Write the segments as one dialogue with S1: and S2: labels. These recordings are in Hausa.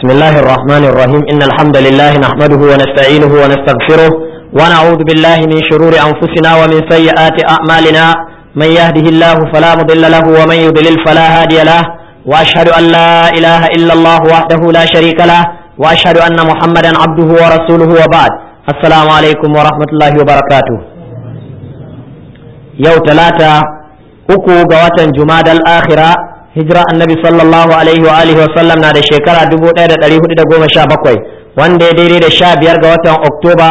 S1: بسم الله الرحمن الرحيم إن الحمد لله نحمده ونستعينه ونستغفره ونعوذ بالله من شرور أنفسنا ومن سيئات أعمالنا من يهده الله فلا مضل له ومن يضلل فلا هادي له وأشهد أن لا إله إلا الله وحده لا شريك له وأشهد أن محمدا عبده ورسوله وبعد السلام عليكم ورحمة الله وبركاته يوم ثلاثة uku ga watan jumadal akhira hijira annabi sallallahu alaihi wa alihi wa sallam na da shekara 1417 wanda ya daidai da sha biyar ga watan oktoba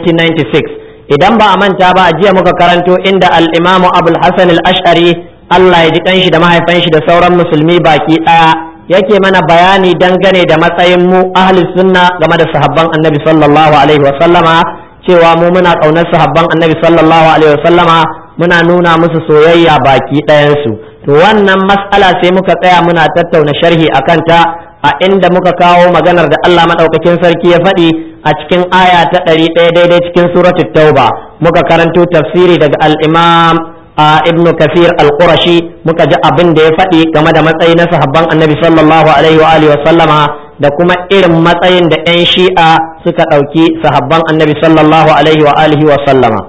S1: 1996 idan ba a manta ba a jiya muka karanto inda al-imamu abul hasan al-ash'ari Allah ya ji kanshi da mahaifan shi da sauran musulmi baki daya yake mana bayani dangane da matsayin mu ahli sunna game da sahabban annabi sallallahu alaihi wa sallama cewa mu muna kaunar sahabban annabi sallallahu alaihi wa sallama muna nuna musu soyayya baki ɗayansu to wannan mas'ala sai muka tsaya muna tattauna sharhi a kanta a inda muka kawo maganar da Allah maɗaukakin sarki ya faɗi a cikin aya ta ɗari ɗaya daidai cikin suratul tauba muka karanto tafsiri daga al-imam ibn kafir al-qurashi muka ji abin da ya faɗi game da matsayi na sahabban annabi sallallahu alaihi wa alihi wa sallama da kuma irin matsayin da 'yan shi'a suka ɗauki sahabban annabi sallallahu alaihi wa alihi wa sallama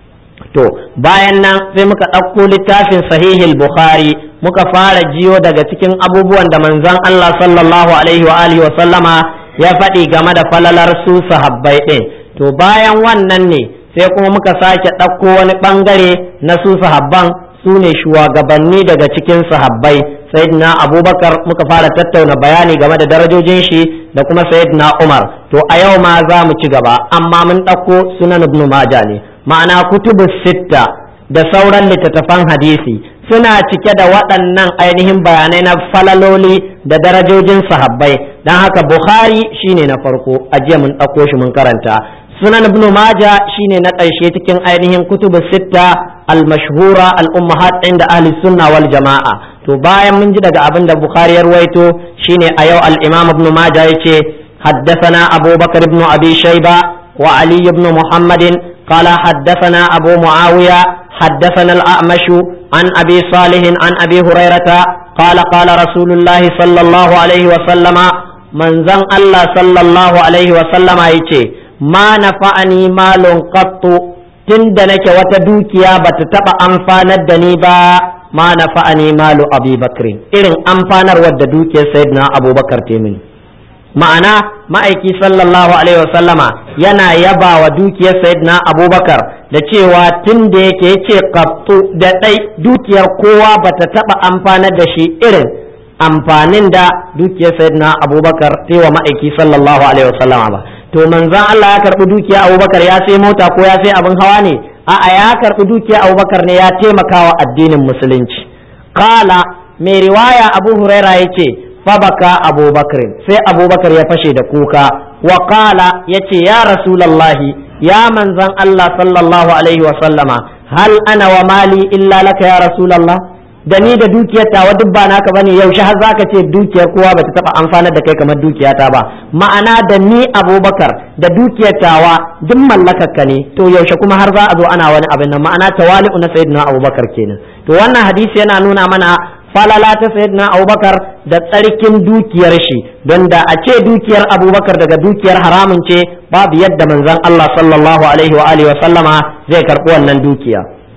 S1: to bayan nan sai muka ɗauko littafin sahihil bukhari muka fara jiyo daga cikin abubuwan da manzon Allah sallallahu alaihi wa alihi wa sallama ya faɗi game da falalar su sahabbai ɗin to bayan wannan ne sai kuma muka sake ɗauko wani ɓangare na su sahabban su ne shugabanni daga cikin sahabbai sayyidina abubakar muka fara tattauna bayani game da darajojin shi da kuma sayyidina umar to a yau ma za mu ci gaba amma mun ɗauko sunan ibn majah ne ma'ana kutubu sitta da sauran littattafan hadisi suna cike da waɗannan ainihin bayanai na falaloli da darajojin sahabbai don haka bukhari shine na farko a jiya mun ɗauko shi mun karanta sunan ibnu maja shine na ƙarshe cikin ainihin kutubu sitta al-mashhura al-ummahat inda ahli sunna wal jama'a to bayan mun ji daga abin da bukhari ya ruwaito shine a yau al-imam ibnu maja yace حدثنا أبو بكر بن أبي شيبة وعلي بن محمد قال حدثنا أبو معاوية حدثنا الأعمش عن أبي صالح عن أبي هريرة قال قال رسول الله صلى الله عليه وسلم من زن الله صلى الله عليه وسلم يتي ما نفعني مال قط tunda nake wata dukiya bata taba amfanar da ni ba ma nafa'ani malu abi bakrin irin amfanar wadda dukiyar sayyidina abubakar te mini ma'ana ma'aiki sallallahu alaihi wasallama yana yaba wa dukiyar sayyidina abubakar da cewa tun da yake yace qattu da dai dukiyar kowa bata taba amfanar da shi irin amfanin da dukiyar sayyidina abubakar sai wa ma'aiki sallallahu alaihi wasallama ba to manzon Allah ya karbi dukiyar abubakar ya sai mota ko ya sai abin hawa ne a'a ya karbi dukiyar abubakar ne ya taimakawa addinin musulunci qala mai riwaya abu huraira yace fabaka abubakar sai abubakar ya fashe da kuka wa qala yace ya rasulallahi ya manzan Allah sallallahu alaihi wa sallama hal ana wa mali illa laka ya rasulallah da ni da dukiyar tawa duk ba naka bane yaushe har zaka ce dukiyar kowa bata taba amfanar da kai kamar dukiyata ba ma'ana da ni abubakar da dukiyar tawa duk mallakar ka ne to yaushe kuma har za a zo ana wani abin nan ma'ana tawali'u na sayyidina abubakar kenan to wannan hadisi yana nuna mana falala ta sayyidina abubakar da tsarkin dukiyar shi don da a ce dukiyar abubakar daga dukiyar haramun ce babu yadda manzon Allah sallallahu alaihi wa alihi wa sallama zai karɓi wannan dukiya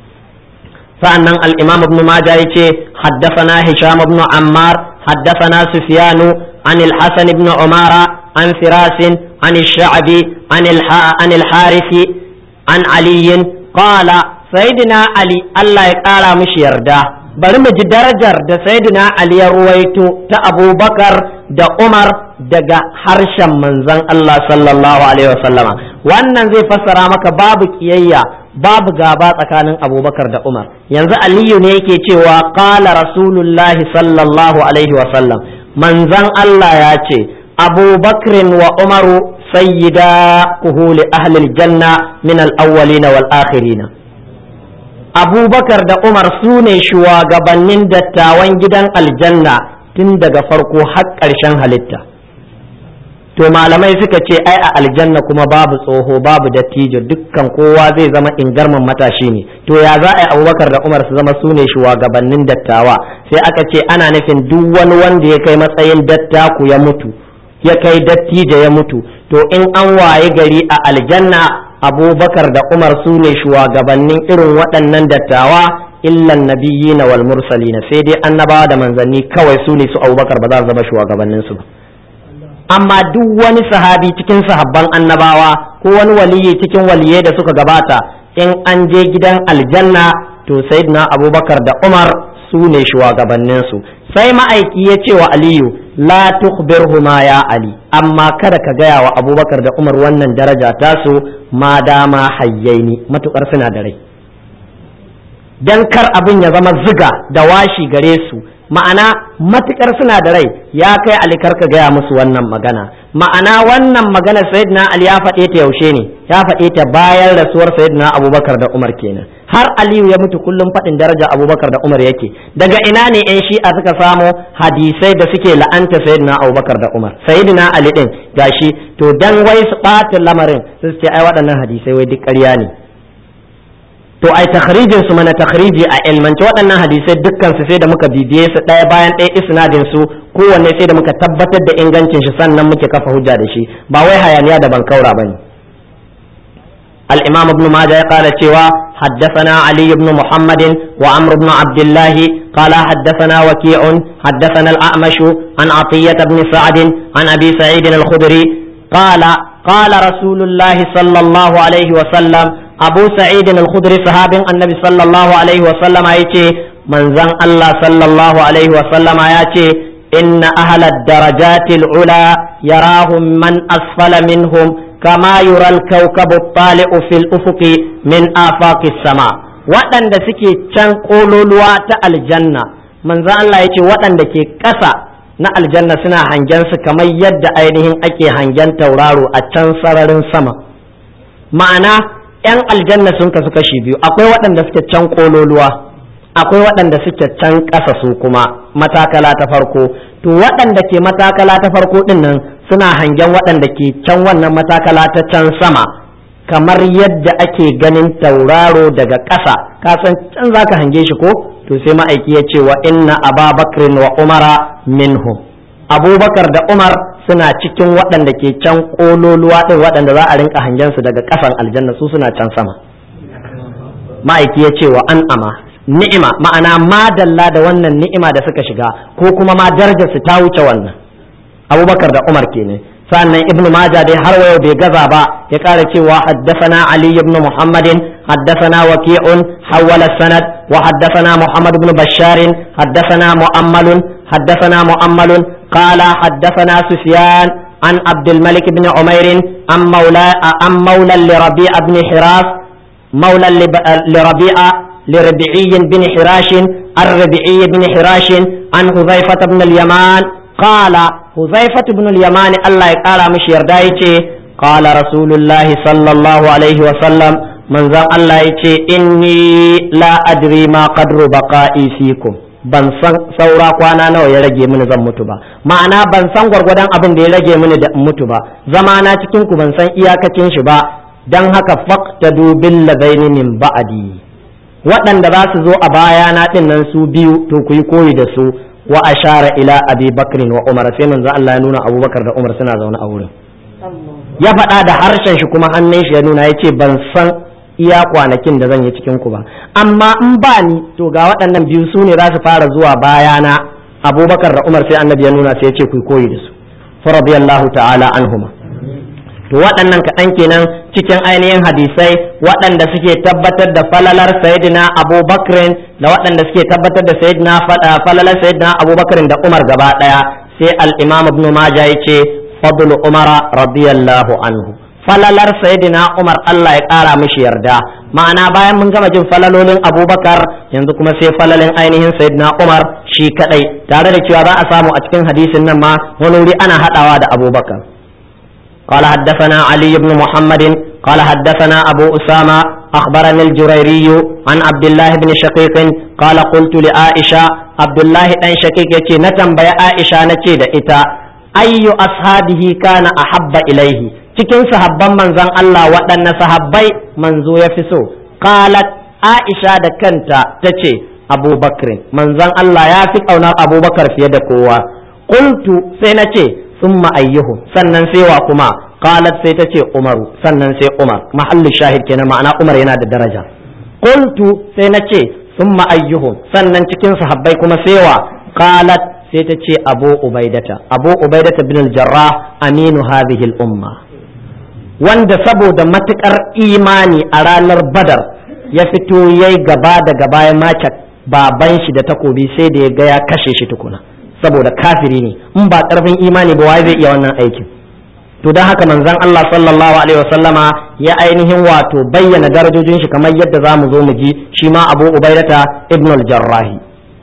S1: sa'annan al-imam ibn majah yace haddathana hisham ibn ammar haddathana sufyan an al-hasan ibn umara an firas an al-sha'bi an al-harith an ali qala sayyidina ali Allah ya kara mishi yarda bari mu ji darajar da sayyidina Ali ya ruwaito ta Abubakar da Umar daga harshen manzon Allah sallallahu alaihi wasallama wannan zai fassara maka babu kiyayya babu gaba tsakanin Abubakar da Umar yanzu Aliyu ne yake cewa qala rasulullahi sallallahu alaihi wasallam manzon Allah ya ce Abubakrin wa Umaru sayyida kuhuli ahli janna min al-awwalin wal akhirin abubakar da umar su ne shugabannin dattawan gidan aljanna tun daga farko har ƙarshen halitta to malamai suka ce ai a aljanna kuma babu tsoho babu dattijo dukkan kowa zai zama ingarman matashi ne to ya za a yi abubakar da umar su zama su ne shugabannin dattawa sai aka ce ana nufin duk wani wanda ya kai matsayin dattaku ya mutu ya kai dattijo ya mutu to in an waye gari a aljanna abubakar da umar su ne shugabannin irin waɗannan dattawa illan nabiyina wal mursalina sai dai annabawa da manzanni kawai su ne su abubakar ba za su zama shugabannin su ba amma duk wani sahabi cikin sahabban annabawa ko wani waliyi cikin waliyai da suka gabata in an je gidan aljanna to sayyidina abubakar da umar su ne shugabanninsu sai ma'aiki ya ce wa aliyu la tukhbirhuma ya ali amma kada ka gaya wa abubakar da umar wannan daraja tasu ma dama hayyaini matukar suna da rai dan kar abin ya zama ziga da washi gare su ma'ana matukar suna da rai ya kai ali kar ka gaya musu wannan magana ma'ana wannan magana sayyidina ali ya faɗe ta yaushe ne ya faɗe ta bayan rasuwar sayyidina abubakar da umar kenan har aliyu ya mutu kullum faɗin daraja abubakar da umar yake daga ina ne yan shi'a suka samo hadisai da suke la'anta sayyidina abubakar da umar sayyidina ali din gashi to dan wai su ɓata lamarin su ce ai waɗannan hadisai wai duk ƙarya ne to ai takhrijin su mana takhriji a ilmance waɗannan hadisai dukkan su sai da muka bibiye su ɗaya bayan ɗaya isnadin su kowanne sai da muka tabbatar da ingancin shi sannan muke kafa hujja da shi ba wai hayaniya da bankaura bane الإمام ابن ماجه قال سوى حدثنا علي بن محمد وعمر بن عبد الله قال حدثنا وكيع حدثنا الأعمش عن عطية بن سعد عن أبي سعيد الخدري قال قال رسول الله صلى الله عليه وسلم أبو سعيد الخدري صحاب النبي صلى الله عليه وسلم أيتي من زن الله صلى الله عليه وسلم أيتي إن أهل الدرجات العلى يراهم من أسفل منهم كما يرى الكوكب الطالع في الأفق من آفاق السماء waɗanda suke can ƙololuwa ta aljanna manzo Allah ya ce waɗanda ke ƙasa na aljanna suna hangen su kamar yadda ainihin ake hangen tauraro a can sararin sama ma'ana 'yan aljanna sun kasu kashi biyu akwai waɗanda suke can ƙololuwa akwai waɗanda suke can ƙasa su kuma matakala ta farko to waɗanda ke matakala ta farko ɗin nan suna hangen waɗanda ke can wannan matakala ta can sama kamar yadda ake ganin tauraro daga ƙasa ka san can zaka hange shi ko to sai ma'aiki ya ce wa inna ababakrin wa umara minhum abubakar da umar suna cikin waɗanda ke can ƙololuwa ɗin waɗanda za a rinka hangen su daga ƙasan aljanna su suna can sama ma'aiki ya ce wa an ama ni'ima ma'ana madalla da wannan ni'ima da suka shiga ko kuma ma darajar su ta wuce wannan abubakar da umar kenan sannan ibnu majah dai har wayo bai gaza ba ya kara cewa haddathana ali ibn muhammadin haddathana waqi'un hawala sanad wa haddathana muhammad ibn bashar haddathana mu'ammalun haddathana mu'ammalun qala haddathana sufyan an عبد الملك بن عمير عن مولى عن مولى لربيع بن حراس مولى لربيع لربيعي بن حراش الربيعي بن حراش عن حذيفة بن اليمان قال حذيفة بن اليمان الله قال مش يردايتي قال رسول الله صلى الله عليه وسلم من ذا الله يتي إني لا أدري ما قدر بقائي فيكم ban san saura kwana nawa ya rage mini zan mutu ba ma'ana ban san gwargwadon abin da ya rage mini da mutu ba zama na cikin ku ban san iyakacin shi ba dan haka faqtadu bil ladaini min ba'di waɗanda za su zo a bayana ɗin nan su biyu to ku yi koyi da su wa ashara ila abi bakrin wa umar sai manzo Allah ya nuna abubakar da umar suna zaune a wurin ya faɗa da harshen shi kuma hannun shi ya nuna ya ce ban san iya kwanakin da zan yi cikin ku ba amma in ba ni to ga waɗannan biyu su ne za su fara zuwa bayana abubakar da umar sai annabi ya nuna sai ya ce ku koyi da su fa radiyallahu ta'ala anhuma to waɗannan kaɗan kenan cikin ainihin hadisai waɗanda suke tabbatar da falalar sayyidina abubakar da waɗanda suke tabbatar da sayyidina falalar sayyidina abubakar da umar gaba ɗaya sai al-imam ibn majah yace fadlu umara radiyallahu anhu falalar sayyidina umar Allah ya ƙara mishi yarda ma'ana bayan mun gama jin falalolin abubakar yanzu kuma sai falalin ainihin sayyidina umar shi kadai tare da cewa za a samu a cikin hadisin nan ma wani wuri ana haɗawa da abubakar قال حدثنا علي بن محمد قال حدثنا أبو أسامة أخبرني الجريري عن عبد الله بن شقيق قال قلت لعائشة عبد الله بن شقيق يتي نتم بيا عائشة نتي إتا أي أصحابه كان أحب إليه cikin sahabban manzon Allah waɗanne sahabbai manzo ya fi so qalat Aisha da kanta tace Abu Bakr manzon Allah ya fi ƙaunar Abubakar fiye da kowa qultu sai na ce thumma ayyuhum sannan sai wa kuma qalat sai ta ce umaru sannan sai umar mahallu shahid kenan ma'ana umar yana da daraja qultu sai na ce thumma ayyuhum sannan cikin sahabbai kuma sai wa qalat sai ta ce abu ubaidata abu ubaidata bin al-jarrah aminu hadhihi al-umma wanda saboda matukar imani a ranar badar ya fito yayi gaba da gaba ya mace baban shi da takobi sai da ya ga ya kashe shi tukuna saboda kafiri ne in ba karfin imani ba wai zai iya wannan aikin to don haka manzon Allah sallallahu alaihi wasallama ya ainihin wato bayyana darajojin shi kamar yadda za mu zo mu ji shi ma Abu Ubaidata ibn al-Jarrahi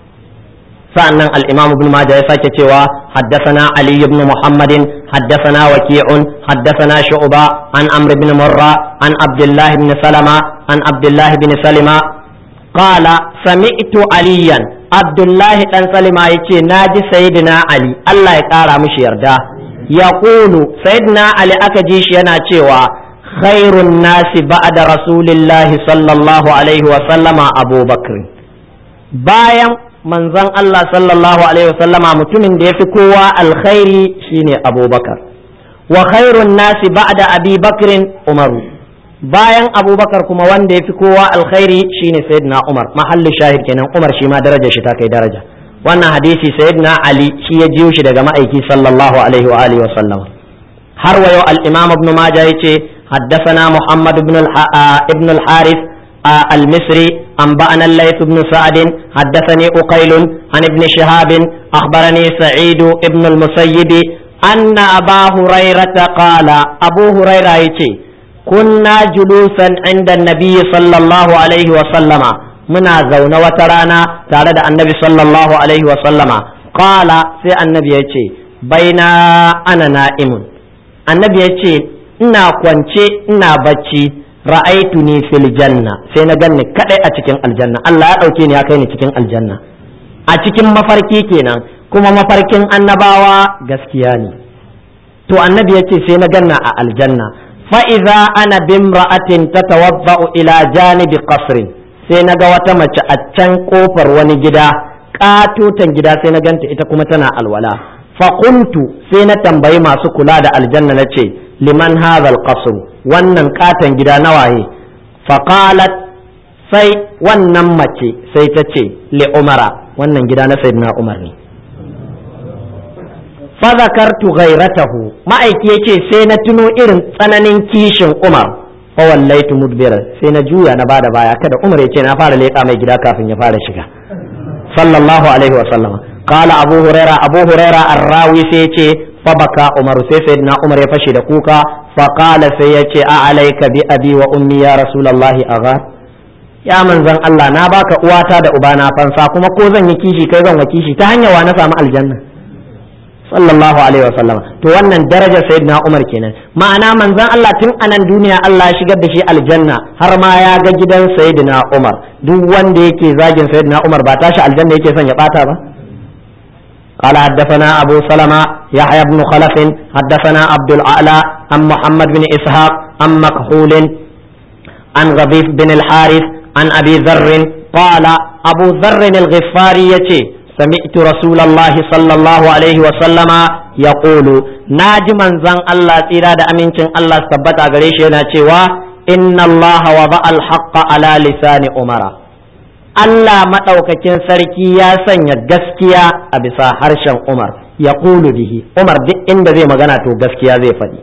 S1: sa'annan al-Imam Ibn Majah ya sake cewa haddathana Ali ibn Muhammadin haddathana Waqi'un haddathana Shu'ba an Amr ibn Murra an Abdullah ibn Salama an Abdullah ibn Salima qala sami'tu aliyan Abdullah dan Salima yace naji sayyidina Ali Allah ya kara mishi yarda yaqulu sayyidina Ali aka ji shi yana cewa khairun nasi ba'da rasulillahi sallallahu alaihi wa sallama Abu Bakr bayan manzon Allah sallallahu alaihi wasallama mutumin da ya fi kowa alkhairi shine abubakar wa khairun nasi ba'da abi bakrin umaru bayan abubakar kuma wanda ya fi kowa alkhairi shine sayyidina umar mahallu shahid kenan umar shi ma daraja shi ta kai daraja wannan hadisi sayyidina ali shi ya jiyo shi daga ma'aiki sallallahu alaihi wa alihi wasallam har wa yau al-imam ibn majah yace حدثنا محمد بن ابن الحارث المصري أنبأنا الليث بن سعد حدثني أقيل عن ابن شهاب أخبرني سعيد بن المسيب أن أبا هريرة قال أبو هريرة يتي كنا جلوسا عند النبي صلى الله عليه وسلم منا زون وترانا تعالى النبي صلى الله عليه وسلم قال سي النبي يتي بين أنا نائم النبي يتي ina kwance ina bacci ra'aituni fil janna sai na ganni kadai a cikin aljanna Allah ya dauke ni ya kai ni cikin aljanna a cikin mafarki kenan kuma mafarkin annabawa gaskiya ne to annabi yace sai na ganna a aljanna fa idza ana bimra'atin tatawadda'u ila janibi qasrin sai na ga wata mace a can kofar wani gida katotan gida sai na ganta ita kuma tana alwala fa qultu sai na tambayi masu kula da aljanna nace liman hadha alqasr wannan katon gida na waye faqalat sai wannan mace sai ta ce li umara wannan gida na sayyidina umar ne fa zakartu ghairatahu ma'aiki yace sai na tuno irin tsananin kishin umar fa wallaitu mudbira sai na juya na bada baya kada umar yace na fara leƙa mai gida kafin ya fara shiga sallallahu alaihi wa sallama qala abu huraira abu huraira arrawi sai yace fabaka umar sai sayyidina umar ya fashe da kuka faqala sai ya ce a alaika bi abi wa ummi ya rasulullahi aghar ya manzon Allah na baka uwata da ubana fansa kuma ko zan yi kishi kai zan wa kishi ta hanyar wa na samu aljanna sallallahu alaihi wasallam to wannan darajar sayyidina umar kenan ma'ana manzon Allah tun anan duniya Allah ya shigar da shi aljanna har ma ya ga gidan sayyidina umar duk wanda yake zagin sayyidina umar ba tashi aljanna yake son ya bata ba قال حدثنا أبو سلمة يحيى بن خلف حدثنا عبد الأعلى عن محمد بن إسحاق عن مكحول عن غضيف بن الحارث عن أبي ذر قال أبو ذر الغفاري سمعت رسول الله صلى الله عليه وسلم يقول ناجما زن الله تيرا دا أمينتين الله ثبت أغريش إن الله وضع الحق على لسان أمره Allah maɗaukakin sarki ya sanya gaskiya a bisa harshen Umar ya bihi Umar duk inda zai magana to gaskiya zai faɗi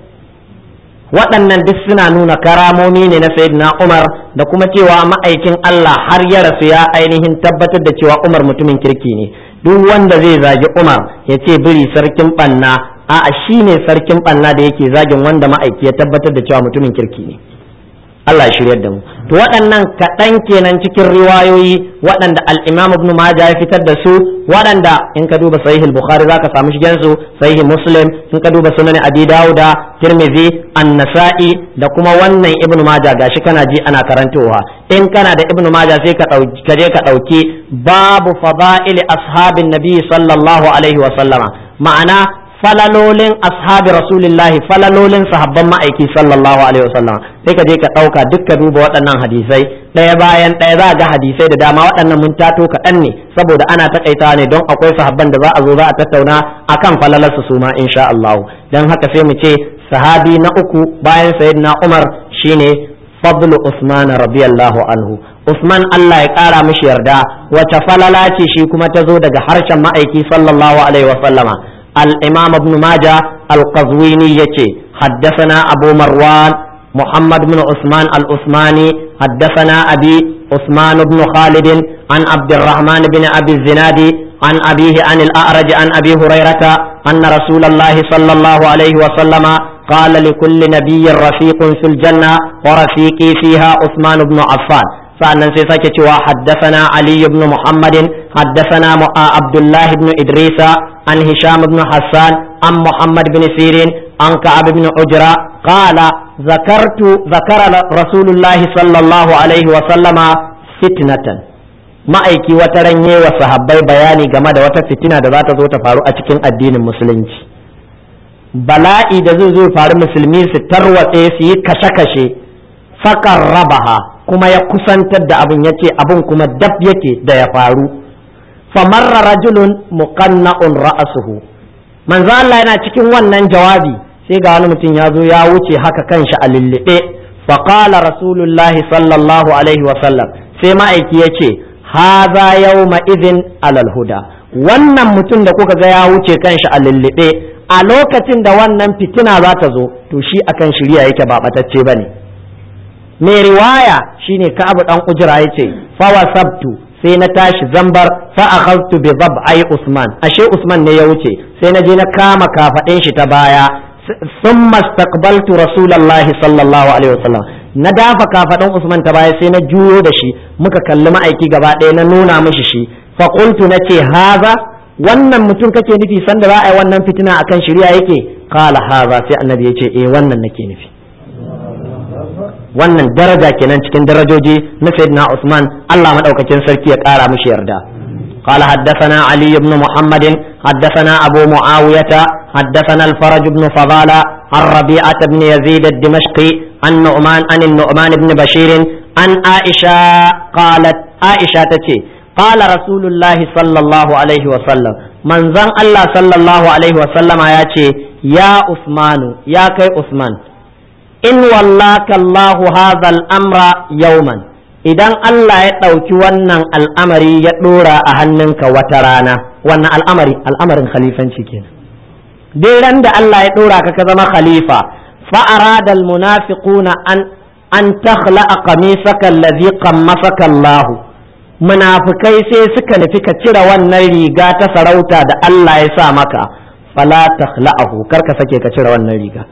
S1: waɗannan duk suna nuna karamomi ne na Sayyidina Umar da kuma cewa ma'aikin Allah har ya rasu ya ainihin tabbatar da cewa Umar mutumin kirki ne duk wanda zai zagi Umar ya ce biri sarkin ɓanna a'a shi ne sarkin ɓanna da yake zagin wanda ma'aiki ya tabbatar da cewa mutumin kirki ne Allah ya shiryar da mu to waɗannan kaɗan kenan cikin riwayoyi waɗanda al-Imam Ibn Majah ya fitar da su waɗanda in ka duba Sahih al-Bukhari zaka samu shigen su Sahih Muslim in ka duba Sunan Abi Dawuda Tirmidhi An-Nasa'i da kuma wannan Ibn Majah gashi kana ji ana karantowa in kana da Ibn Majah sai ka dauki ka je ka dauki babu fada'il ashabin nabi sallallahu alaihi wa sallama ma'ana falalolin ashabi rasulillahi falalolin sahabban ma'aiki sallallahu alaihi wasallam sai ka je ka ɗauka duk ka duba waɗannan hadisai ɗaya bayan ɗaya za ga hadisai da dama waɗannan mun tato kaɗan ne saboda ana takaitawa ne don akwai sahabban da za a zo za a tattauna akan falalarsu su ma insha Allah don haka sai mu ce sahabi na uku bayan sayyidina Umar shine fadlu Usman radiyallahu anhu Usman Allah ya ƙara mishi yarda wace falala ce shi kuma ta zo daga harshen ma'aiki sallallahu alaihi wa sallama al-Imam Ibn Majah al-Qazwini yace حدثنا أبو مروان محمد بن عثمان العثماني حدثنا أبي عثمان بن خالد عن عبد الرحمن بن أبي الزناد عن أبيه عن الأعرج عن أبي هريرة أن رسول الله صلى الله عليه وسلم قال لكل نبي رفيق في الجنة ورفيقي فيها عثمان بن عفان sa'annan sai sake cewa haddasana Ali ibn Muhammadin haddasana Abdullah ibn Idrisa an Hisham ibn Hassan an Muhammad ibn Sirin an Ka'ab ibn Ujra qala zakartu zakara Rasulullahi sallallahu alaihi wa sallama fitnatan ma'aiki wata ranye wa sahabbai bayani game da wata fitina da za ta zo ta faru a cikin addinin musulunci bala'i da zai zo faru musulmi su tarwatse su yi kashe-kashe fakar rabaha kuma ya kusantar da abin yace abin kuma dab yake da ya faru famarra rajulun muqanna'un ra'asuhu manzo Allah yana cikin wannan jawabi sai ga wani mutum ya zo ya wuce haka kanshi a lullube fa qala rasulullah sallallahu alaihi wa sallam sai ma'aiki yace haza yawma idhin alal huda wannan mutum da kuka ga ya wuce kanshi a lullube a lokacin da wannan fitina za ta zo to shi akan shirya yake ba batacce bane mai riwaya shine Ka'ab dan Ujra yace fa wasabtu sai na tashi zambar fa akhadtu bi ai Usman ashe Usman ne ya wuce sai na je na kama kafadin shi ta baya thumma istaqbaltu Rasulullah sallallahu alaihi wasallam na dafa kafadin Usman ta baya sai na juyo da shi muka kalli ma'aiki gaba ɗaya na nuna mishi shi fa qultu nace haza wannan mutum kake nufi sanda za a yi wannan fitina akan shari'a yake qala haza sai annabi yace eh wannan nake nufi wannan daraja kenan cikin darajoji na sayyidina Usman Allah madaukakin sarki ya kara mishi yarda قال حدثنا علي بن محمد حدثنا أبو معاوية حدثنا الفرج بن فضالة عن ربيعة بن يزيد الدمشقي عن نعمان عن النعمان بن بشير عن عائشة قالت عائشة تتي قال رسول الله صلى الله عليه وسلم من زن الله صلى الله عليه وسلم يا يا عثمان يا كي عثمان in wallaka Allahu hadha amra yauman idan Allah ya ɗauki wannan al'amari ya ɗora a hannunka wata rana wannan al'amari al'amarin khalifanci kenan duk ran da Allah ya ɗora ka ka zama khalifa fa arada almunafiquna an an takhla'a qamisaka alladhi qammasaka Allah munafikai sai suka nufi ka cire wannan riga ta sarauta da Allah ya sa maka fala takhla'ahu kar ka sake ka cire wannan riga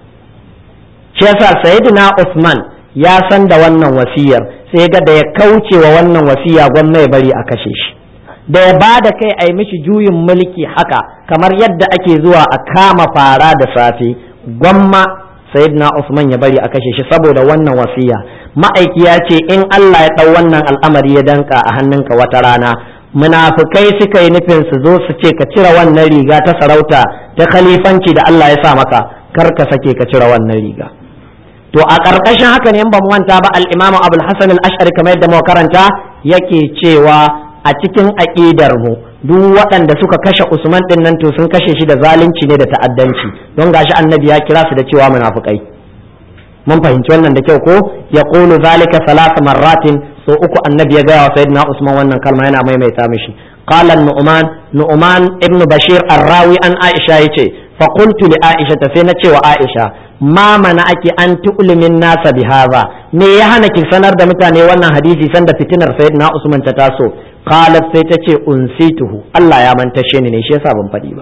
S1: shi yasa sayyidina Usman ya san da wannan wasiyar sai ga da ya kauce wa wannan wasiya gwamna ya bari a kashe shi da ya ba da kai a yi mishi juyin mulki haka kamar yadda ake zuwa a kama fara da safe gwamma sayyidina Usman ya bari a kashe shi saboda wannan wasiya ma'aiki ya ce in Allah ya ɗau wannan al'amari ya danka a hannunka wata rana munafukai suka yi nufin su zo su ce ka cire wannan riga ta sarauta ta khalifanci da Allah ya sa maka kar ka sake ka cire wannan riga to a ƙarƙashin haka ne ba mu manta ba al-Imam Abul Hasan al-Ash'ari kamar yadda muka karanta yake cewa a cikin aqidar mu duk waɗanda suka kashe Usman din nan to sun kashe shi da zalunci ne da ta'addanci don gashi annabi ya kira su da cewa munafukai mun fahimci wannan da kyau ko ya qulu zalika salasa marratin so uku annabi ya gaya wa sayyidina Usman wannan kalma yana maimaita mishi qala nu'man nu'man ibnu bashir ar-rawi an aisha yace fa qultu li aisha sai na ce wa aisha ma mana ake an tu'limin nasa bi hadha me ya hana ki sanar da mutane wannan hadisi sanda fitinar sayyidina Usman ta taso qalat sai ta ce unsituhu Allah ya mantashe ni ne shi yasa ban faɗi ba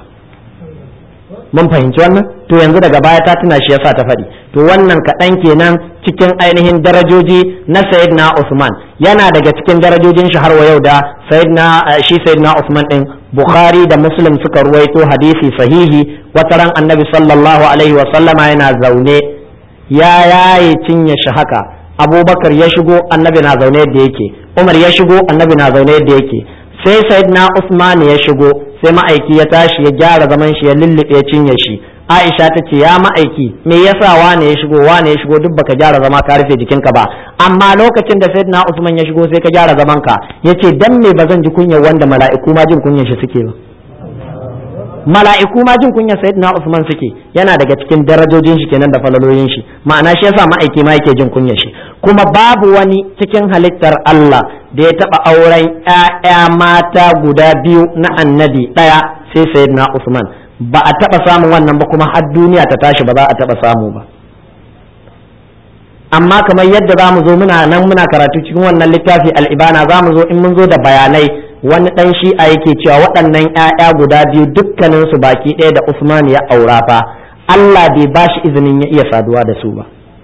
S1: mun fahimci wannan to yanzu daga baya ta tuna shi yasa ta faɗi to wannan kaɗan kenan cikin ainihin darajoji na sayyidina Usman yana daga cikin darajojin shi har wa yau da sayyidina shi sayyidina Usman din Bukhari da Muslim suka ruwaito hadisi sahihi wata ran annabi sallallahu alaihi wa sallama yana zaune ya yaye cinye shi haka Abubakar ya shigo annabi na zaune yadda yake Umar ya shigo annabi na zaune yadda yake sai sayyidina Usman ya shigo sai ma'aiki ya tashi ya gyara zaman shi ya lullube cinye shi Aisha ta ce ya ma'aiki me yasa wane ya shigo wane ya shigo duk baka gyara zama ka rufe jikinka ba amma lokacin da sayyidina Usman ya shigo sai ka gyara zaman ka yace dan me bazan ji kunyar wanda mala'iku ma jin kunyar shi suke ba mala'iku ma jin kunyar sayyidina Usman suke yana daga cikin darajojin shi kenan da falalolin shi ma'ana shi yasa ma'aiki ma yake jin kunyar shi kuma babu wani cikin halittar Allah da ya taba auren ƴaƴa mata guda biyu na annabi ɗaya sai sayyidina Usman ba a taba samun wannan ba kuma har duniya ta tashi ba za a taba samu ba amma kamar yadda za mu zo muna nan muna karatu cikin wannan littafi al'ibana za mu zo in mun zo da bayanai wani ɗan shi'a yake cewa waɗannan 'ya'ya guda biyu dukkaninsu baki ɗaya da Usman ya aura fa Allah bai ba shi izinin ya iya saduwa da su ba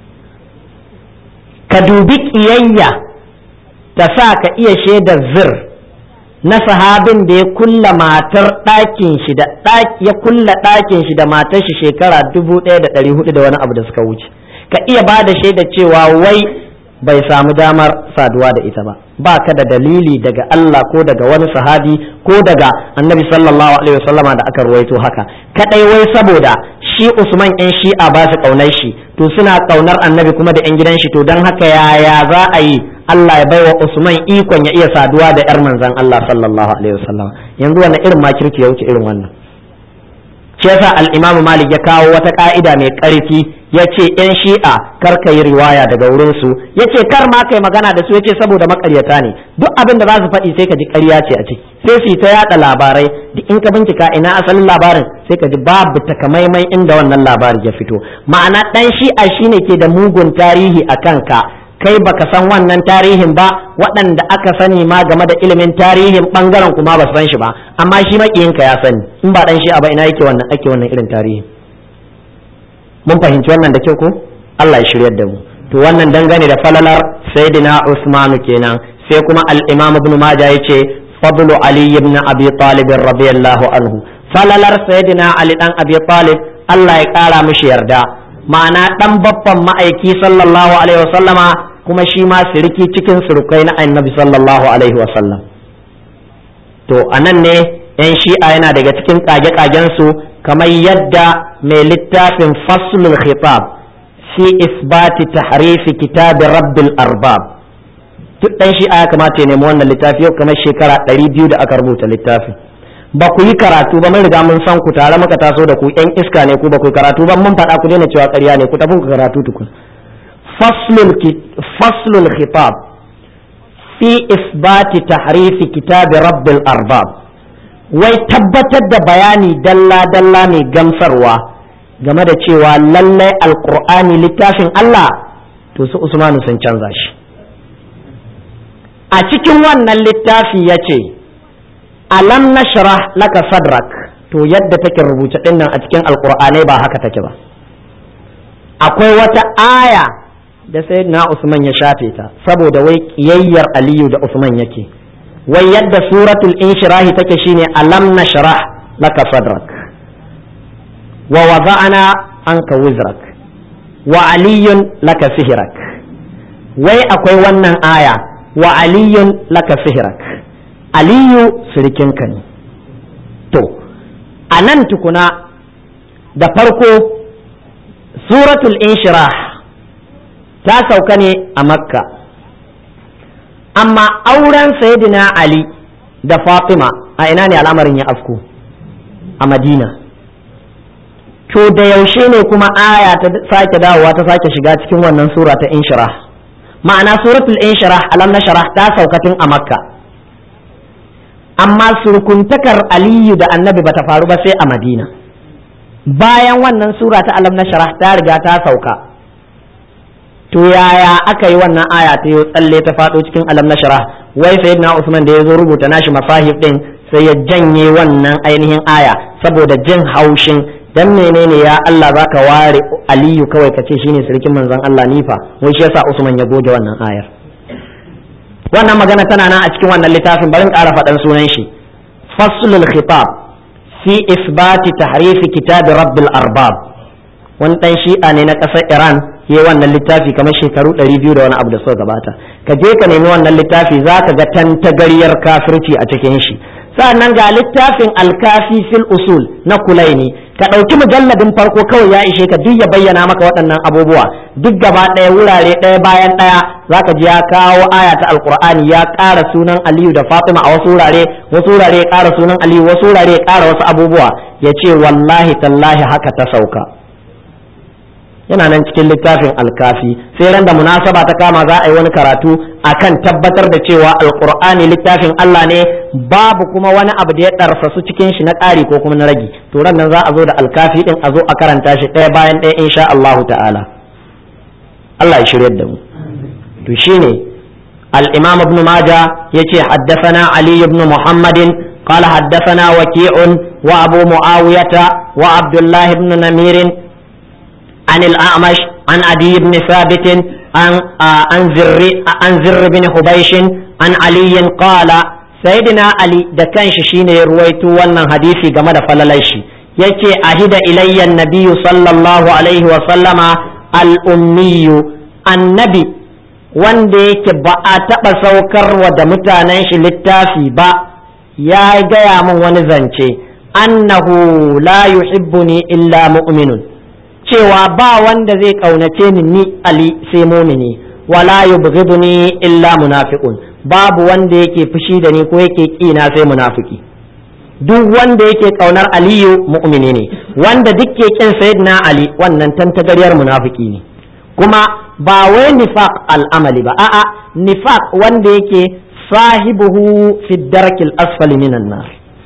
S1: ka dubi ƙiyayya ta sa ka iya shaidar zir na sahabin da ya kulla matar ɗakin shi da ya kulla ɗakin shi da matar shi shekara dubu ɗaya da ɗari hudu da wani abu da suka wuce ka iya ba da shaida cewa wai bai samu damar saduwa da ita ba ba ka da dalili daga Allah ko daga wani sahabi ko daga annabi sallallahu alaihi wasallama da aka ruwaito haka kadai wai saboda shi Usman yan shi'a ba su kaunar shi to suna kaunar annabi kuma da yan gidan shi to don haka yaya za a yi Allah ya baiwa Usman ikon ya iya saduwa da yar manzon Allah sallallahu alaihi wasallama yanzu wannan irin makirci ya wuce irin wannan shi yasa al-Imam Malik ya kawo wata ka'ida mai ƙarfi ya ce ‘yan shi'a kar ka yi riwaya daga wurinsu ya ce kar ma kai magana da su ya ce saboda makaryata ne duk abin da za su faɗi sai ka ji ƙarya ce a ciki sai su yi ta yaɗa labarai duk in ka bincika ina asalin labarin sai ka ji babu takamaimai inda wannan labari ya fito ma'ana ɗan shi'a shine ke da mugun tarihi a kanka kai baka san wannan tarihin ba waɗanda aka sani ma game da ilimin tarihin ɓangaren kuma ba su san shi ba amma shi maƙiyinka ya sani in ba ɗan shi'a ba ina yake wannan ake wannan irin tarihin mun fahimci wannan da kyau ko Allah ya shiryar da mu to wannan dangane da falalar sayyidina Usmanu kenan sai kuma al-Imam Ibn Majah yace fadlu Ali ibn Abi Talib radiyallahu anhu falalar sayyidina Ali dan Abi Talib Allah ya kara mishi yarda ma'ana dan babban ma'aiki sallallahu alaihi wasallama kuma shi ma siriki cikin surukai na annabi sallallahu alaihi wasallam to anan ne yan shi'a yana daga cikin kage-kagen su kamar yadda mai littafin faslul khitab fi isbati tahrifi kitabi rabbil arbab duk dan shi ya kamata ya nemi wannan littafi yau kamar shekara ɗari biyu da aka rubuta littafin ba ku yi karatu ba mun riga mun san ku tare muka taso da ku yan iska ne ku ba ku yi karatu ba mun faɗa ku daina cewa ƙarya ne ku tafi ku karatu tukun faslul faslul khitab fi isbati tahrifi kitabi rabbil arbab wai tabbatar da bayani dalla-dalla mai gamsarwa game da cewa lallai alkur'ani littafin Allah to su Usmanu sun canza shi a cikin wannan littafi ya ce alam nashrah laka sadrak to yadda take rubuce dinnan a cikin alkur'anai ba haka take ba akwai wata aya da sayyidina Usman ya shafe ta saboda wai kiyayyar Aliyu da Usman yake wai yadda suratul inshirahi take shine alam nashrah laka sadrak wa wada'ana anka wizrak wa aliyun laka sihrak wai akwai wannan aya wa aliyun laka sihrak aliyu sirikinka ne to a nan tukuna da farko suratul inshirah ta sauka ne a makka amma auren sayyidina ali da fatima a ina ne al'amarin ya afku a madina to da yaushe ne kuma aya ta sake dawowa ta sake shiga cikin wannan sura ta inshirah ma'ana suratul inshirah alam nashrah ta saukatin a makka amma surkuntakar aliyu da annabi bata faru ba sai a madina bayan wannan sura ta alam nashrah ta riga ta sauka to yaya aka yi wannan aya ta yi tsalle ta faɗo cikin alam na shara wai sayyidina usman da ya zo rubuta nashi masahif din sai ya janye wannan ainihin aya saboda jin haushin dan menene ya Allah zaka ware aliyu kawai ka ce shine sarkin manzon Allah nifa wai shi yasa usman ya goge wannan ayar wannan magana tana nan a cikin wannan littafin barin ƙara faɗan sunan shi faslul khitab fi isbati tahrifi kitab rabbil arbab wani ɗan shi'a ne na ƙasar iran ya wannan littafi kamar shekaru ɗari biyu da wani abu da suka gabata ka je ka nemi wannan littafi za ka ga tantagaryar kafirci a cikin shi sa'annan ga littafin alkafi fil usul na kulaini ka ɗauki mujalladin farko kawai ya ishe ka duk ya bayyana maka waɗannan abubuwa duk gaba ɗaya wurare ɗaya bayan ɗaya zaka ji ya kawo aya ta alqur'ani ya ƙara sunan aliyu da fatima a wasu wurare wasu wurare ya ƙara sunan aliyu wasu wurare ya ƙara wasu abubuwa ya ce wallahi tallahi haka ta sauka yana nan cikin littafin alkafi sai ran da munasaba ta kama za a yi wani karatu akan tabbatar da cewa alqur'ani littafin Allah ne babu kuma wani abu da ya ɗarsasu cikin shi na ƙari ko kuma na ragi to ran nan za a zo da alkafi din a zo a karanta shi ɗaya bayan ɗaya insha Allah ta'ala Allah ya shiryar da mu to shine al-imam ibn majah yace haddathana ali ibn muhammadin قال حدثنا وكيع وابو معاويه وعبد الله بن نمير عن الأعمش عن عدي بن ثابت عن عن زر عن زر بن حبيش عن علي قال سيدنا علي da kanshi shine ya ruwaito wannan hadisi game da falalai shi yace ahida ilayya nabiyyu sallallahu alaihi wa sallama al-ummiyu annabi wanda yake ba a taɓa saukarwa da mutanen shi littafi ba ya gaya min wani zance annahu la yuhibbuni illa mu'minun cewa ba wanda zai kaunace ni ni Ali sai mumini wala yubghiduni illa munafiqun babu wanda yake fushi da ni ko yake kina sai munafiki duk wanda yake kaunar Aliyu mu'mini ne wanda duk ke kin sayyidina Ali wannan tantagaryar munafiki ne kuma ba wai nifaq al'amali ba a'a nifaq wanda yake sahibuhu fi darkil asfali minan nar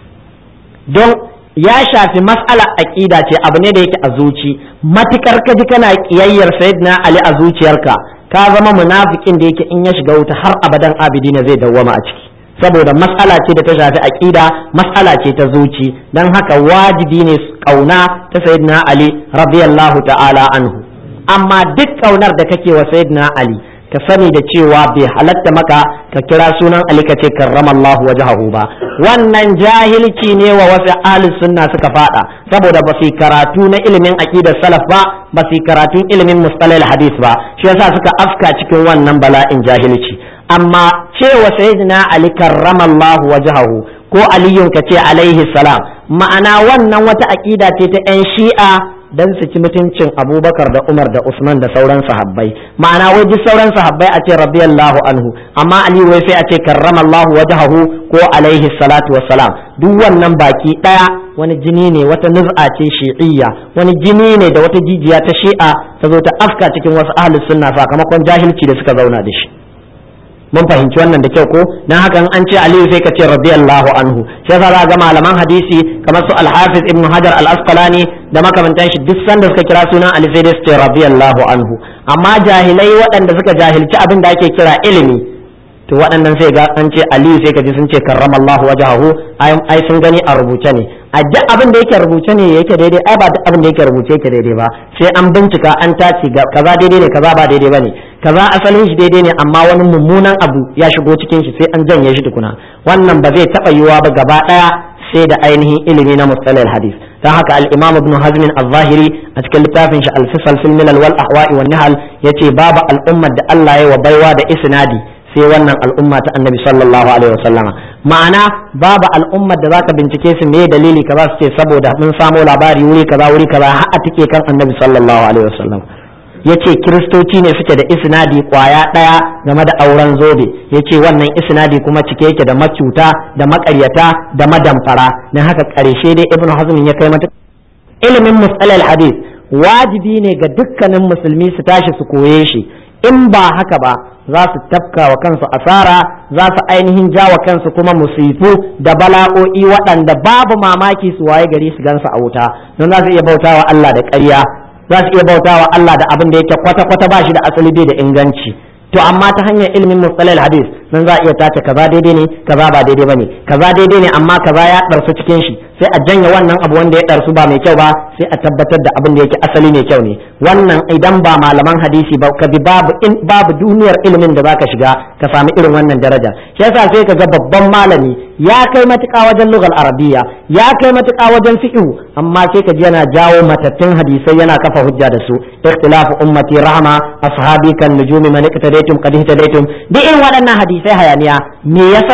S1: don ya shafi mas'alar aqida ce abu ne da yake a zuci matukar ka ji kana kiyayyar sayyidina ali a zuciyarka ka zama munafikin da yake in ya shiga wuta har abadan abidi ne zai dawwama a ciki saboda mas'ala ce da ta shafi aqida mas'ala ce ta zuci dan haka wajibi ne kauna ta sayyidina ali radiyallahu ta'ala anhu amma duk kaunar da kake wa sayyidina ali ka sani da cewa bai halatta maka ka kira sunan Ali ka ce karramallahu wajhahu ba wannan jahilci ne wa wasu ahli sunna suka fada saboda ba su karatu na ilimin aqidar salaf ba ba su karatun ilimin mustalahil hadith ba shi yasa suka afka cikin wannan bala'in jahilci amma cewa sayyidina Ali karramallahu wajhahu ko aliyun ka ce alaihi salam ma'ana wannan wata aqida ce ta yan shi'a dan su ci mutuncin abubakar da umar da usman da sauran sahabbai ma'ana wai duk sauran sahabbai a ce radiyallahu anhu amma ali wai sai a ce karramallahu wajhahu ko alaihi salatu wassalam duk wannan baki daya wani jini ne wata nuz'a ce shi'iyya wani jini ne da wata jijiya ta shi'a ta zo ta afka cikin wasu ahlus sunna sakamakon jahilci da suka zauna da shi mun fahimci wannan da kyau ko dan haka an ce aliyu sai ka ce radiyallahu anhu sai za ga malaman hadisi kamar su al-hafiz ibn hajar al-asqalani da makamantan shi duk sanda suka kira sunan ali sai su ce radiyallahu anhu amma jahilai waɗanda suka jahilci abin da ake kira ilimi to waɗannan sai ga an ce aliyu sai ka ji sun ce karramallahu wajhahu ai sun gani a rubuce ne a duk abin da yake rubuce ne yake daidai ai ba duk abin da yake rubuce yake daidai ba sai an bincika an tace kaza daidai ne kaza ba daidai bane kaza asalin shi daidai ne amma wani mummunan abu ya shigo cikin shi sai an janye shi tukuna wannan ba zai taba yiwuwa ba gaba daya sai da ainihin ilimi na mustalahil hadith dan haka al-imam ibn hazm al-zahiri a cikin littafin shi al-fisal fil milal wal ahwa'i wan nihal yace babu al'ummar da Allah ya wa baiwa da isnadi sai wannan al'umma ta annabi sallallahu alaihi wasallama ma'ana babu al'ummar da zaka bincike su me dalili kaza su ce saboda mun samo labari wuri kaza wuri kaza har a tike kan annabi sallallahu alaihi wasallam yace kiristoci ne suke da isnadi kwaya daya game da auren zobe yace wannan isnadi kuma cike yake da macuta da makaryata da madamfara dan haka karshe dai ibnu hazm ya kai mata ilimin musalal hadith wajibi ne ga dukkanin musulmi su tashi su koye shi in ba haka ba za su tafka wa kansu asara za su ainihin ja wa kansu kuma musifu da bala'o'i waɗanda babu mamaki su waye gari su gansu a wuta don za su iya bautawa Allah da ƙarya za su iya bautawa Allah da abin da yake kwata-kwata ba shi da asali bai da inganci to amma ta hanyar ilimin mustalal hadis nan za a iya tace kaza daidai ne kaza ba daidai bane kaza daidai ne amma kaza ya ɗarsu cikin shi sai a janye wannan abu wanda ya ɗarsu ba mai kyau ba sai a tabbatar da abin da yake asali mai kyau ne wannan idan ba malaman hadisi ba ka bi babu in babu duniyar ilimin da zaka shiga ka sami irin wannan daraja shi yasa sai ka ga babban malami ya kai matuƙa wajen lugal arabiya ya kai matuƙa wajen fiqh amma sai ka ji yana jawo matattun hadisai yana kafa hujja da su ikhtilafu ummati rahma ashabi kan nujumi man iktadaytum qad ihtadaytum duk irin waɗannan hadisai hayaniya me yasa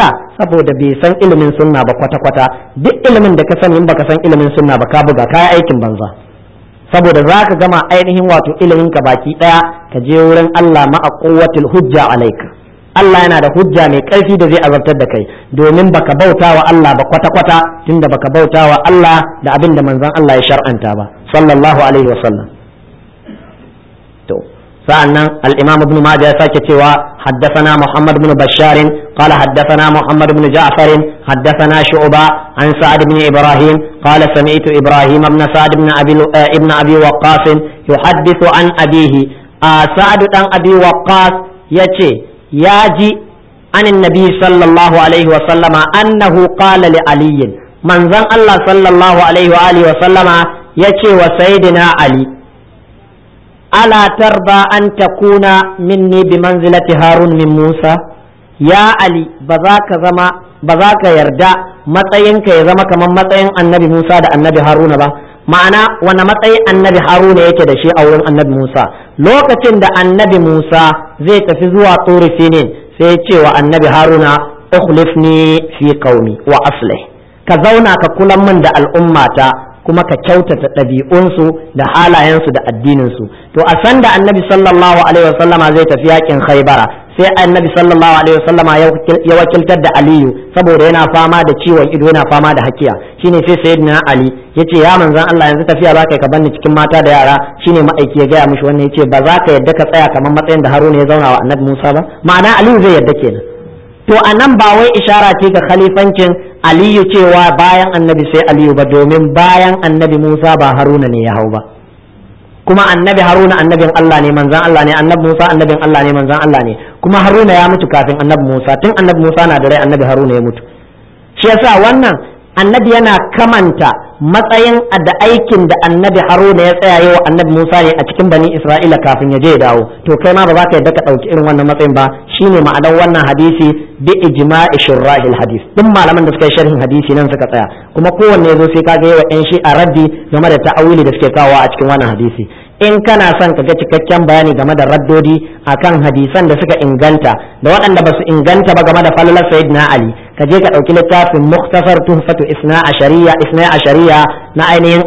S1: saboda bai san ilimin sunna ba kwata kwata duk ilimin da ka sani in baka san ilimin sunna ba ka buga ka aikin banza saboda za ka gama ainihin wato ilimin ka baki daya ka je wurin Allah ma'a quwwatil hujja alaika Allah yana da hujja mai ƙarfi da zai azabtar da kai domin baka bauta wa Allah ba kwata-kwata tunda baka bauta wa Allah da abin da manzon Allah ya shar'anta ba sallallahu alaihi wa sallam to sa'annan al-Imam Ibn Majah ya sake cewa haddathana Muhammad ibn Bashar qala haddathana Muhammad ibn Ja'far haddathana Shu'ba an Sa'ad ibn Ibrahim qala sami'tu Ibrahim ibn Sa'ad ibn Abi ibn Abi Waqqas yuhaddithu an abihi Sa'ad dan Abi Waqqas yace ya ji anin nabi sallallahu alaihi wa sallama annahu qala li aliyin manzon Allah sallallahu alaihi wa alihi wa sallama yace wa sayyidina ali ala tarba an takuna minni bi manzilati harun min musa ya ali ba za ka zama ba za ka yarda matsayinka ya zama kamar matsayin annabi musa da annabi haruna ba ma'ana wani matsayi annabi haruna yake da shi a wurin annabi musa lokacin da annabi musa zai tafi zuwa tsuri sinin sai ya ce wa annabi haruna ukhlifni fi qaumi wa aslih ka zauna ka kula min da al'ummata kuma ka kyautata ɗabi'unsu da halayensu da addininsu to a san da annabi sallallahu alaihi wasallama zai tafi yakin khaybara sai annabi sallallahu alaihi wasallama ya wakiltar da aliyu saboda yana fama da ciwon ido yana fama da hakiya shine sai sayyidina ali yace ya manzon Allah yanzu tafiya za ka banni cikin mata da yara shine ma'aiki ya gaya mishi wannan yace ba za ka yadda ka tsaya kamar matsayin da haruna ya zauna wa annabi musa ba ma'ana aliyu zai yadda kenan to a nan ba wai ishara ce ga khalifancin aliyu cewa bayan annabi sai aliyu ba domin bayan annabi musa ba haruna ne ya hau ba kuma annabi haruna annabin allah ne manzan allah ne annabi musa annabin allah ne manzan allah ne kuma haruna ya mutu kafin annabi musa tun annabi musa na da rai annabi haruna ya mutu shi yasa wannan annabi yana kamanta matsayin da aikin da annabi haruna ya tsaya wa annabi musa ne a cikin bani isra'ila kafin ya je ya dawo to kai ma ba za ka yadda ka ɗauki irin wannan matsayin ba shine ma'anar wannan hadisi bi ijma'i shurrahil hadis duk malaman da suka yi sharhin hadisi nan suka tsaya kuma kowanne ya zo sai ka ga yawa yan shi a raddi game da ta'awili da suke kawo a cikin wannan hadisi in kana son ka ga cikakken bayani game da raddodi akan hadisan da suka inganta da waɗanda ba su inganta ba game da falalar sayyidina ali ka je ka ɗauki littafin muktasar tuhfatu isna ashariya isna ashariya na ainihin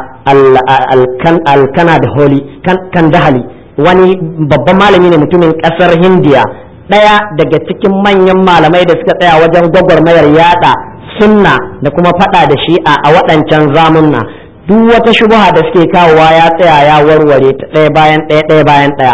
S1: alkana da holi kan dahali wani babban malami ne mutumin ƙasar hindiya ɗaya daga cikin manyan malamai da suka tsaya wajen gwagwarmayar yada sunna da kuma faɗa da shi'a a waɗancan zamunna duk wata shubuha da suke kawowa ya tsaya ya warware ta ɗaya bayan ɗaya ɗaya bayan ɗaya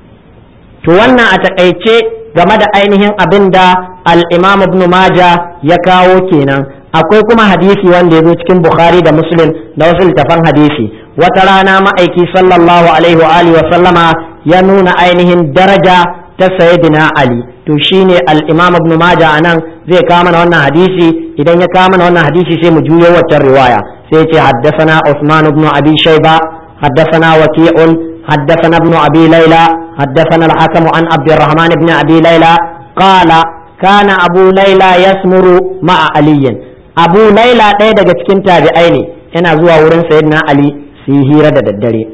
S1: to wannan a taƙaice game da ainihin abin da al-imam ibn maja ya kawo kenan akwai kuma hadisi wanda ya zo cikin bukhari da muslim da wasu littafan hadisi wata rana ma'aiki sallallahu alaihi wa alihi wa sallama ya nuna ainihin daraja ta sayyidina ali to shine al-imam ibn maja anan zai kawo mana wannan hadisi idan ya kawo mana wannan hadisi sai mu juyo waccan riwaya sai ce haddathana Usman ibn Abi Shayba haddathana Waqi'un haddathana ibn Abi Layla haddathana al-Hakim an Abdurrahman ibn Abi Layla qala kana Abu Layla yasmuru ma'a Ali Abu Layla ɗaya daga cikin tabi'ai ne yana zuwa wurin Sayyidina Ali su yi hira da daddare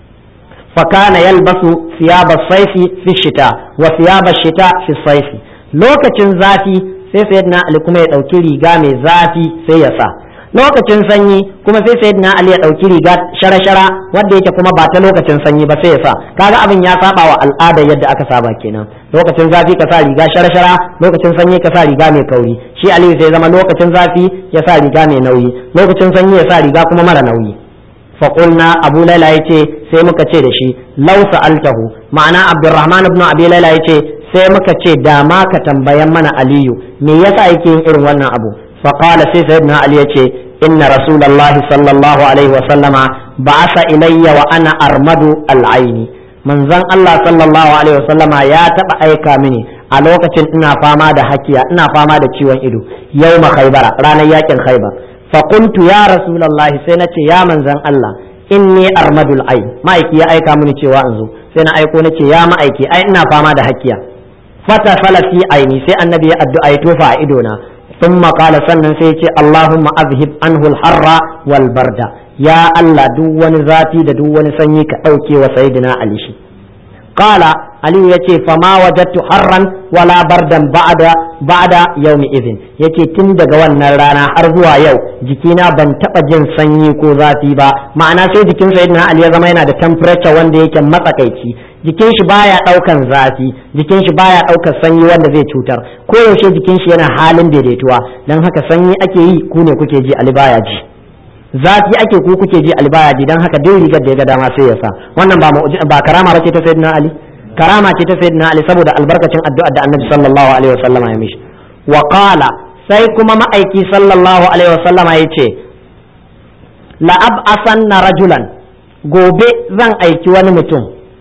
S1: fakana yalbasu thiyaba saifi fi shita wa thiyaba shita fi saifi lokacin zafi sai Sayyidina Ali kuma ya ɗauki riga mai zafi sai ya sa lokacin sanyi kuma sai sayyidina ali ya dauki riga shara-shara wanda yake kuma ba ta lokacin sanyi ba sai ya sa kaga abin ya saba wa al'ada yadda aka saba kenan lokacin zafi ka sa riga shara-shara lokacin sanyi ka sa riga mai kauri shi ali sai zama lokacin zafi ya sa riga mai nauyi lokacin sanyi ya sa riga kuma mara nauyi faƙulna abu laila ya ce sai muka ce da shi lau sa'altahu ma'ana abdurrahman ibn abi laila ya ce sai muka ce da ma ka tambayan mana aliyu me yasa yake yin irin wannan abu فقال سيدنا علي يتي إن رسول الله صلى الله عليه وسلم بعث إلي وأنا أرمد العين من زن الله صلى الله عليه وسلم يا تبا أيكا مني a lokacin ina fama da hakiya ina fama da ciwon ido yau ma khaibara ranar yakin khaibar fa qultu ya rasulullahi sai nace ya manzan Allah inni armadul ain ma'aiki ya aika mini cewa in zo sai na aiko nace ya ma'aiki ai ina fama da hakiya fata fala fi aini sai annabi ya addu'a ya tofa a idona ثم قال sannan sai ce Allahumma azhib anhu al-harra wal barda ya Allah duk wani zafi da duk wani sanyi ka dauke wa sayyidina Ali shi qala aliyu yace fama wajadtu harran wala bardan ba'da ba'da yawmi idhin yace tun daga wannan rana har zuwa yau jikina ban taba jin sanyi ko zafi ba ma'ana sai jikin sayyidina ali ya zama yana da temperature wanda yake matsakaici jikin shi baya daukan zafi jikin shi baya daukar sanyi wanda zai cutar ko yaushe jikin shi yana halin daidaituwa dan haka sanyi ake yi ku ne kuke ji ali baya ji zafi ake ku kuke ji ali baya ji dan haka duk rigar da ya ga dama sai ya sa wannan ba ba karama bace ta sayyidina ali karama ce ta sayyidina ali saboda albarkacin addu'ar da annabi sallallahu alaihi wasallama ya mishi wa qala sai kuma ma'aiki sallallahu alaihi wasallama yace la ab'asanna rajulan gobe zan aiki wani mutum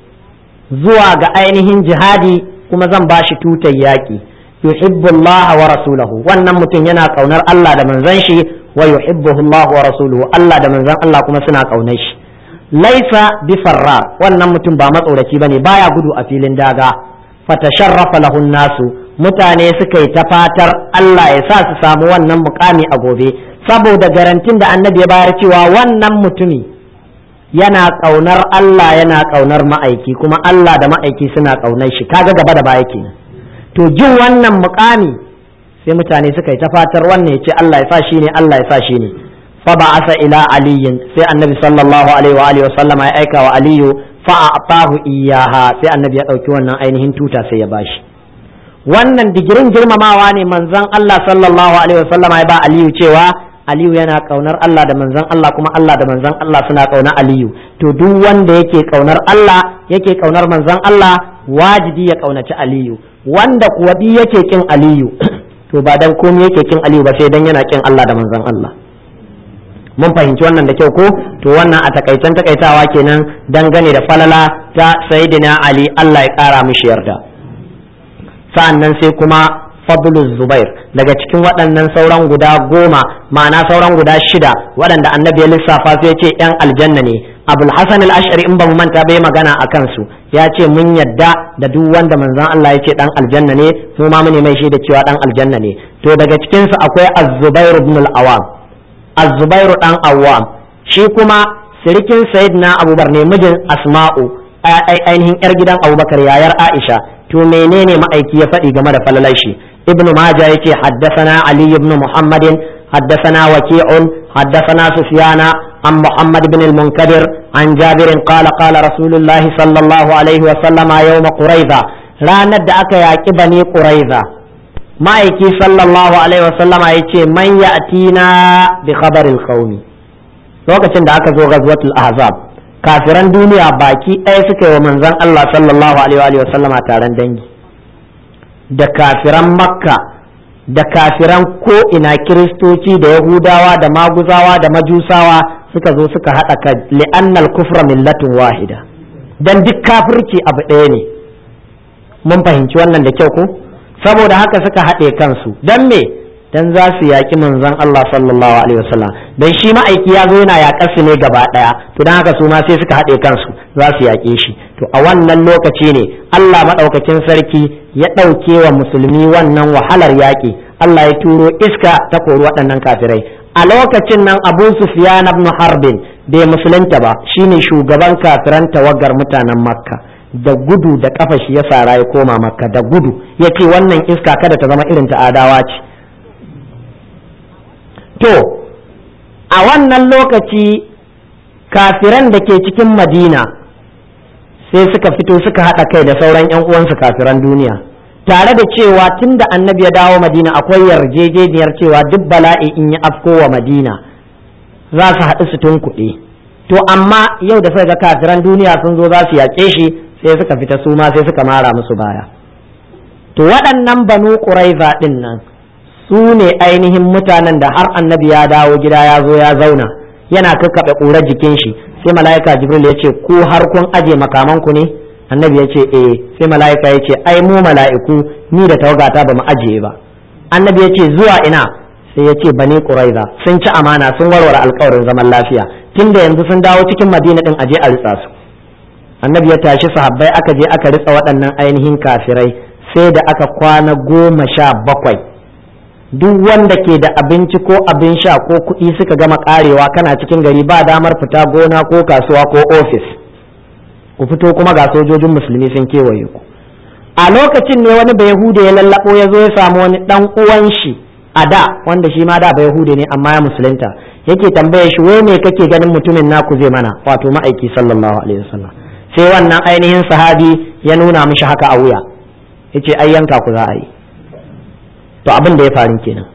S1: zuwa ga ainihin jihadi kuma zan bashi tutar yaƙi yuhibbu Allah wa rasulahu wannan mutum yana kaunar Allah da manzon shi wa yuhibbuhu Allah wa rasuluhu Allah da manzon Allah kuma suna kaunar shi laisa bi farra wannan mutum ba matsoraci bane baya gudu a filin daga fatasharrafa lahun nasu mutane suka yi ta fatar Allah ya sa su samu wannan mukami a gobe saboda garantin da annabi ya bayar cewa wannan mutumi yana kaunar Allah yana kaunar ma'aiki kuma Allah da ma'aiki suna kaunar shi kaga gaba da baya kenan to jin wannan mukami sai mutane suka yi ta fatar wannan ya ce Allah ya sa shi ne Allah ya sa shi ne فبعث إلى علي سي النبي صلى الله عليه وآله وسلم أيكا وعلي فأعطاه إياها سي النبي يدعوكي وانا أينهن توتا سي يباشي wannan digirin girmamawa ne manzon Allah sallallahu alaihi wasallama ya ba Aliyu cewa Aliyu yana kaunar Allah da manzon Allah kuma Allah da manzon Allah suna kaunar Aliyu to duk wanda yake kaunar Allah yake kaunar manzon Allah wajibi ya kaunaci Aliyu wanda kuwa bi yake kin Aliyu to ba dan komai yake kin Aliyu ba sai dan yana kin Allah da manzon Allah mun fahimci wannan da kyau ko to wannan a takaicen takaitawa kenan dangane da falala ta sayyidina ali Allah ya kara mishi yarda sa'annan sai kuma fadlul zubair daga cikin waɗannan sauran guda goma ma'ana sauran guda shida waɗanda annabi ya lissafa sai ya ce yan aljanna ne abul hasan al-ash'ari in ba mu manta bai magana a kansu ya ce mun yadda da duk wanda manzon Allah ya ce dan aljanna ne mu ma mu ne mai shaida cewa dan aljanna ne to daga cikin su akwai az-zubair ibn al-awam azubairu dan awwam shi kuma sirikin sayyidina abubakar ne mijin asma'u ainihin yar gidan abubakar yayar aisha to menene ma'aiki ya faɗi game da falalar shi ibnu majah yace haddathana ali ibn muhammadin haddathana waki'un haddathana sufyana عن محمد بن المنكدر عن جابر قال قال رسول الله صلى الله عليه وسلم يوم قريظة لا ند أكا يا بني قريظة ma'aiki sallallahu alaihi wasallama ya ce man ya'tina bi khabaril qaumi lokacin da aka zo ghazwatul ahzab kafiran duniya baki ɗaya suka yi wa manzon Allah sallallahu alaihi wasallama taron dangi da kafiran makka da kafiran ko ina kiristoci da yahudawa da maguzawa da majusawa suka zo suka haɗa ka li'annal kufra millatun wahida dan duk kafirci abu ɗaya ne mun fahimci wannan da kyau ko saboda haka suka haɗe kansu don me dan za su yaƙi manzon Allah sallallahu alaihi wasallam dan shi ma'aiki ya zo yana yaƙar su ne gaba ɗaya to dan haka su ma sai suka haɗe kansu za su yaƙe shi to a wannan lokaci ne Allah maɗaukakin sarki ya ɗauke wa musulmi wannan wahalar yaƙi Allah ya turo iska ta kori waɗannan kafirai a lokacin nan Abu Sufyan ibn Harbin bai musulunta ba shine shugaban kafiran tawagar mutanen Makka da gudu da kafa shi ya sara ya koma makka da gudu ya ce wannan iska kada ta zama irin ta adawa ce to a wannan lokaci kafiran da ke cikin madina sai suka fito suka haɗa kai da sauran 'yan uwansu kafiran duniya tare da cewa tun da annabi ya dawo madina akwai yarjejeniyar cewa duk bala'i in ya afko wa madina za su haɗu su tunkuɗe to amma yau da suka ga kafiran duniya sun zo za su yaƙe shi sai suka fita su ma sai suka mara musu baya to waɗannan banu ƙuraiza ɗin nan su ne ainihin mutanen da har annabi ya dawo gida ya zo ya zauna yana kakkaɓe ƙurar jikin shi sai mala'ika jibril ya ce ku har kun aje makamanku ne annabi ya ce eh sai mala'ika ya ce ai mu mala'iku ni da tawagata ba mu ajiye ba annabi ya ce zuwa ina sai ya ce bani ƙuraiza sun ci amana sun warware alkawarin zaman lafiya tunda yanzu sun dawo cikin madina ɗin aje a ritsa su annabi ya tashi sahabbai aka je aka ritsa waɗannan ainihin kafirai sai da aka kwana goma sha bakwai duk wanda ke da abinci ko abin sha ko kuɗi suka gama karewa kana cikin gari ba damar fita gona ko kasuwa ko ofis ku fito kuma ga sojojin musulmi sun kewaye ku a lokacin ne wani bayahude ya lallabo ya zo ya samu wani dan uwan shi a da wanda shi ma da bayahude ne amma ya musulunta yake tambaya shi wai me kake ganin mutumin naku zai mana wato ma'aiki sallallahu alaihi wasallam sai wannan ainihin sahabi ya nuna mishi haka a wuya yace ai yanka ku za a yi to abin da ya faru kenan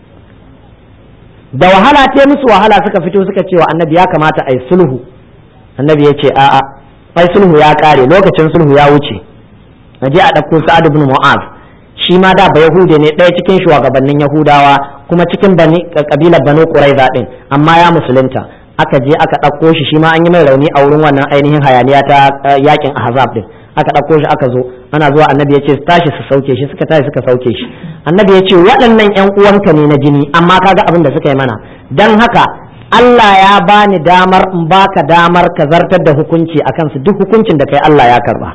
S1: da wahala ta musu wahala suka fito suka ce wa annabi ya kamata a yi sulhu annabi ya ce a'a ai sulhu ya kare lokacin sulhu ya wuce na je a ɗauko sa'ad ibn mu'az shi ma da ba yahude ne ɗaya cikin shugabannin yahudawa kuma cikin bani kabilar banu quraiza din amma ya musulunta aka je aka ɗauko shi shi ma an yi mai rauni a wurin wannan ainihin hayaniya ta yakin ahzab din aka ɗauko shi aka zo ana zuwa annabi ya ce tashi su sauke shi suka tashi suka sauke shi annabi ya ce waɗannan ƴan uwanka ne na jini amma kaga abin da suka yi mana dan haka Allah ya bani damar in baka damar ka zartar da hukunci akan su duk hukuncin da kai Allah ya karba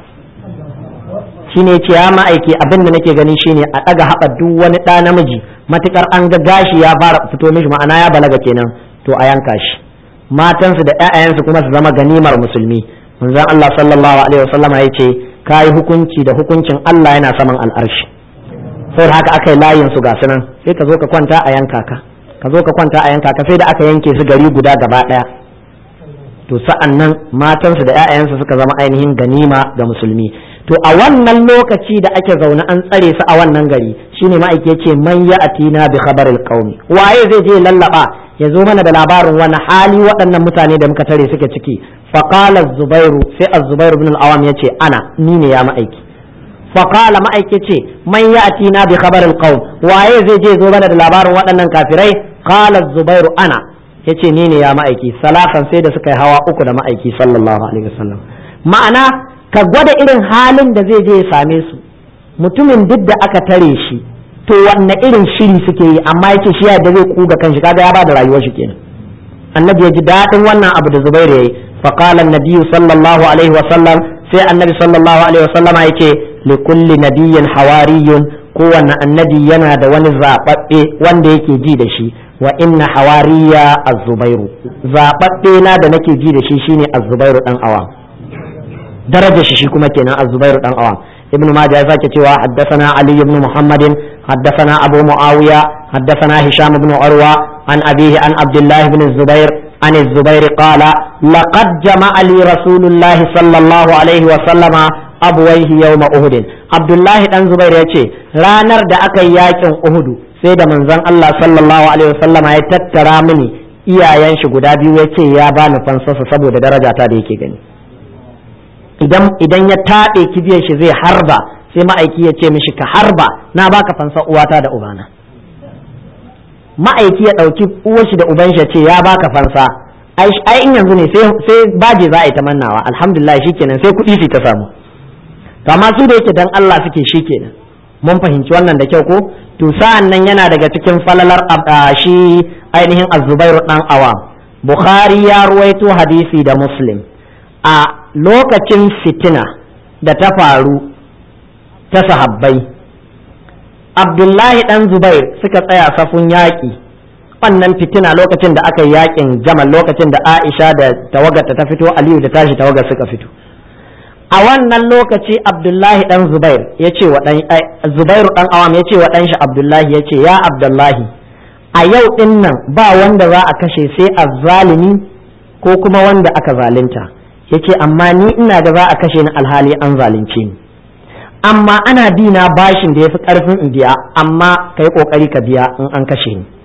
S1: shine ce ya ma'aiki abin da nake gani shine a ɗaga haɓa duk wani ɗa namiji matukar an ga gashi ya fara fito mishi ma'ana ya balaga kenan to a yanka shi matansu da 'ya'yansu kuma su zama ganimar musulmi manzon Allah sallallahu alaihi wasallama ya ce kayi hukunci da hukuncin Allah yana saman al'arshi sai haka aka yi layin su ga sunan sai ka zo ka kwanta a yanka ka ka zo ka kwanta a yanka ka sai da aka yanke su gari guda gaba daya to sa'an nan matansu da 'ya'yansu suka zama ainihin ganima ga musulmi to a wannan lokaci da ake zaune an tsare su a wannan gari shine ma'aiki ya ce man ya atina bi khabaril qaumi waye zai je lallaba ya zo mana da labarin wani hali waɗannan mutane da muka tare suke ciki faqala zubairu sai az-zubairu ibn al-awam yace ana ni ne ya ma'aiki faqala ma'aiki ce man ya atina bi khabaril qaum waye zai je zo mana da labarin waɗannan kafirai qala zubairu ana yace ni ne ya ma'aiki salafan sai da suka yi hawa uku da ma'aiki sallallahu alaihi wasallam ma'ana ka gwada irin halin da zai je ya same su mutumin duk da aka tare shi to wanne irin shiri suke yi amma yake shi yadda zai kuga kanshi kaga ya bada rayuwar shi kenan annabi ya ji daɗin wannan abu da zubair yayi fa qala annabi sallallahu alaihi wasallam sai annabi sallallahu alaihi wasallama yake li kulli nabiyyin hawariyun kowanne annabi yana da wani zababbe wanda yake ji da shi wa inna hawariya az-zubairu zababbe na da nake ji da shi shine az-zubairu dan awam darajar shi shi kuma kenan az-zubairu dan awam ابن ماجه يساك تيوا حدثنا علي بن محمد حدثنا أبو معاوية حدثنا هشام بن عروة عن أبيه عن عبد الله بن الزبير عن الزبير قال لقد جمع لي رسول الله صلى الله عليه وسلم أبويه يوم أهد عبد الله بن زبير يتي رانر دا أكا ياكن أهد سيدا من زن الله صلى الله عليه وسلم يتترى مني iyayen shi guda biyu ya ce ya bani fansarsa saboda daraja ta da yake gani idan idan ya taɗe kibiyar shi zai harba sai ma'aiki ya ce mishi ka harba na baka fansa uwata da ubana ma'aiki ya ɗauki uwar shi da uban shi ce ya baka fansa ai in yanzu ne sai baje za a yi ta mannawa alhamdulillah shikenan sai kuɗi su ta samu to amma su da yake dan Allah suke shikenan mun fahimci wannan da kyau ko to sa'an nan yana daga cikin falalar shi ainihin az-zubairu dan awam bukhari ya ruwaito hadisi da muslim a lokacin fitina da ta faru ta sahabbai abdullahi dan zubair suka tsaya safun yaƙi wannan fitina lokacin da aka yi yaƙin jamal lokacin da aisha da tawagarta ta fito aliyu da tashi tawagar suka fito a wannan lokaci abdullahi dan zubair ya ce wa dan zubairu dan awam ya ce wa dan shi abdullahi ya ce ya abdullahi a yau din nan ba wanda za a kashe sai azzalimi ko kuma wanda aka zalunta yace amma ni ina da za a kashe ni alhali an zalunce ni amma ana bi na bashin da yafi karfin in biya amma kai kokari ka biya in an kashe ni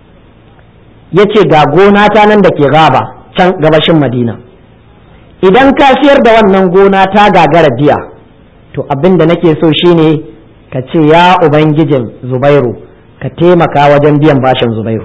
S1: yace ga gona ta nan da ke gaba can gabashin madina idan ka siyar da wannan gona ta gagara biya to abin da nake so shine ka ce ya ubangijin zubairu ka taimaka wajen biyan bashin zubairu